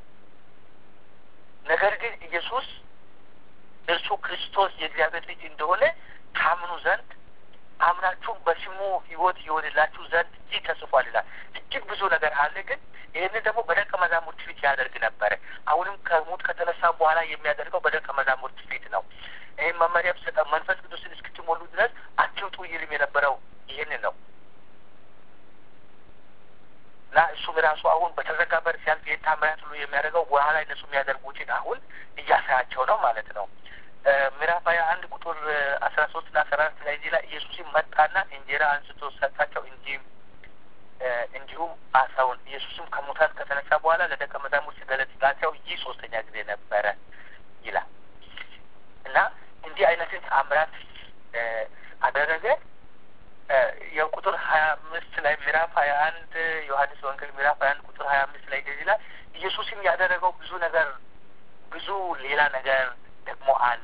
ነገር ግን ኢየሱስ እርሱ ክርስቶስ የእግዚአብሔር ልጅ እንደሆነ ታምኑ ዘንድ አምናችሁም በስሙ ሕይወት ይሆንላችሁ ዘንድ ይህ ተጽፏል ይላል። እጅግ ብዙ ነገር አለ። ግን ይህንን ደግሞ በደቀ መዛሙርት ፊት ያደርግ ነበረ። አሁንም ከሞት ከተነሳ በኋላ የሚያደርገው በደቀ መዛሙርት ፊት ነው። ይህም መመሪያ ሰጠ። መንፈስ ቅዱስን እስክትሞሉ ድረስ አትውጡ ይልም የነበረው ይህንን ነው እና እሱም ራሱ አሁን በተዘጋ በር ሲያልፍ ይህን ታምራት ሁሉ የሚያደርገው በኋላ እነሱ የሚያደርጉትን አሁን እያሳያቸው ነው ማለት ነው። ምዕራፍ ሀያ አንድ ቁጥር አስራ ሶስት ና አስራ አራት ላይ ላ ኢየሱስም መጣና እንጀራ አንስቶ ሰጣቸው እንዲህም እንዲሁም አሳውን ኢየሱስም ከሙታን ከተነሳ በኋላ ለደቀ መዛሙርት ሲገለጽላቸው ይህ ሶስተኛ ጊዜ ነበረ ይላል እና እንዲህ አይነትን ተአምራት አደረገ። የቁጥር ሀያ አምስት ላይ ምዕራፍ ሀያ አንድ ዮሐንስ ወንጌል ምዕራፍ ሀያ አንድ ቁጥር ሀያ አምስት ላይ እንደዚህ ይላል ኢየሱስም ያደረገው ብዙ ነገር ብዙ ሌላ ነገር ደግሞ አለ።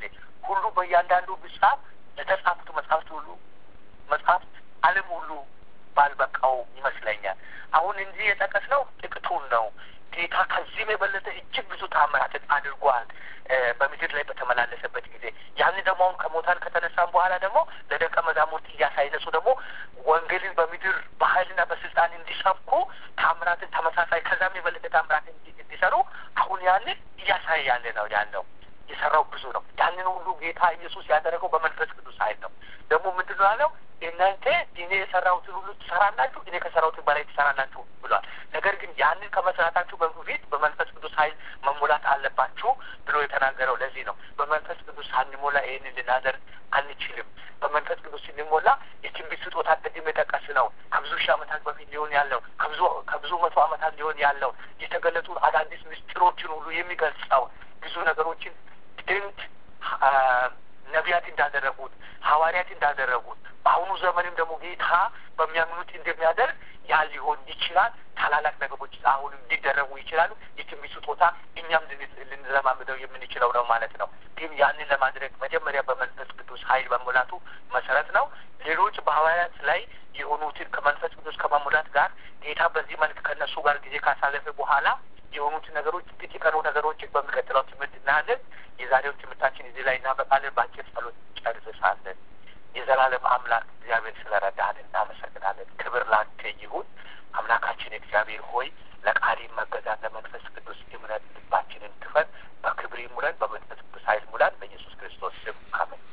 ሁሉ በእያንዳንዱ ቢጻፍ ለተጻፉት መጽሐፍት ሁሉ መጽሐፍት ዓለም ሁሉ ባልበቃው ይመስለኛል። አሁን እንዲህ የጠቀስነው ጥቂቱን ነው። ጌታ ከዚህም የበለጠ እጅግ ብዙ ታምራትን አድርጓል በምድር ላይ በተመላለሰበት ጊዜ። ያንን ደግሞ አሁን ከሞታን ከተነሳም በኋላ ደግሞ ለደቀ መዛሙርት እያሳይነሱ ደግሞ ወንጌልን በምድር በኃይልና በስልጣን እንዲሰብኩ ታምራትን ተመሳሳይ ከዛም የበለጠ ታምራትን እንዲሰሩ አሁን ያንን እያሳየ ያለ ነው ያለው የሰራው ብዙ ነው። ያንን ሁሉ ጌታ ኢየሱስ ያደረገው በመንፈስ ቅዱስ ኃይል ነው። ደግሞ ምንድን ነው ያለው? እናንተ እኔ የሰራሁትን ሁሉ ትሰራላችሁ፣ እኔ ከሰራሁትን በላይ ትሰራላችሁ ብሏል። ነገር ግን ያንን ከመስራታችሁ በፊት በመንፈስ ቅዱስ ኃይል መሞላት አለባችሁ ብሎ የተናገረው ለዚህ ነው። በመንፈስ ቅዱስ ሳንሞላ ይህንን ልናደርግ አንችልም። በመንፈስ ቅዱስ ስንሞላ የትንቢት ስጦታ ቅድም የጠቀስ ነው ከብዙ ሺህ ዓመታት በፊት ሊሆን ያለው ከብዙ ከብዙ መቶ ዓመታት ሊሆን ያለው የተገለጡ አዳዲስ ምስጢሮችን ሁሉ የሚገልጸው ብዙ ነገሮችን ድንቅ ነቢያት እንዳደረጉት ሐዋርያት እንዳደረጉት በአሁኑ ዘመንም ደግሞ ጌታ በሚያምኑት እንደሚያደርግ ያ ሊሆን ይችላል። ታላላቅ ነገሮች አሁንም ሊደረጉ ይችላሉ። የትንቢት ስጦታ እኛም ልንለማምደው የምንችለው ነው ማለት ነው። ግን ያንን ለማድረግ መጀመሪያ በመንፈስ ቅዱስ ኃይል መሙላቱ መሰረት ነው። ሌሎች በሐዋርያት ላይ የሆኑትን ከመንፈስ ቅዱስ ከመሙላት ጋር ጌታ በዚህ መልክ ከእነሱ ጋር ጊዜ ካሳለፈ በኋላ የሆኑትን ነገሮች ጥቂት የቀሩ ነገሮችን በሚቀጥለው ትምህርት እናያለን። የዛሬው ትምህርታችን እዚህ ላይ እናበቃለን። በአጭር ጸሎት ጨርሳለን። የዘላለም አምላክ እግዚአብሔር ስለረዳህን እናመሰግናለን። ክብር ላንተ ይሁን። አምላካችን እግዚአብሔር ሆይ ለቃሪ መገዛት ለመንፈስ ቅዱስ እምነት ልባችንን ክፈት። በክብር ሙለን፣ በመንፈስ ቅዱስ ኃይል ሙላን። በኢየሱስ ክርስቶስ ስም አሜን።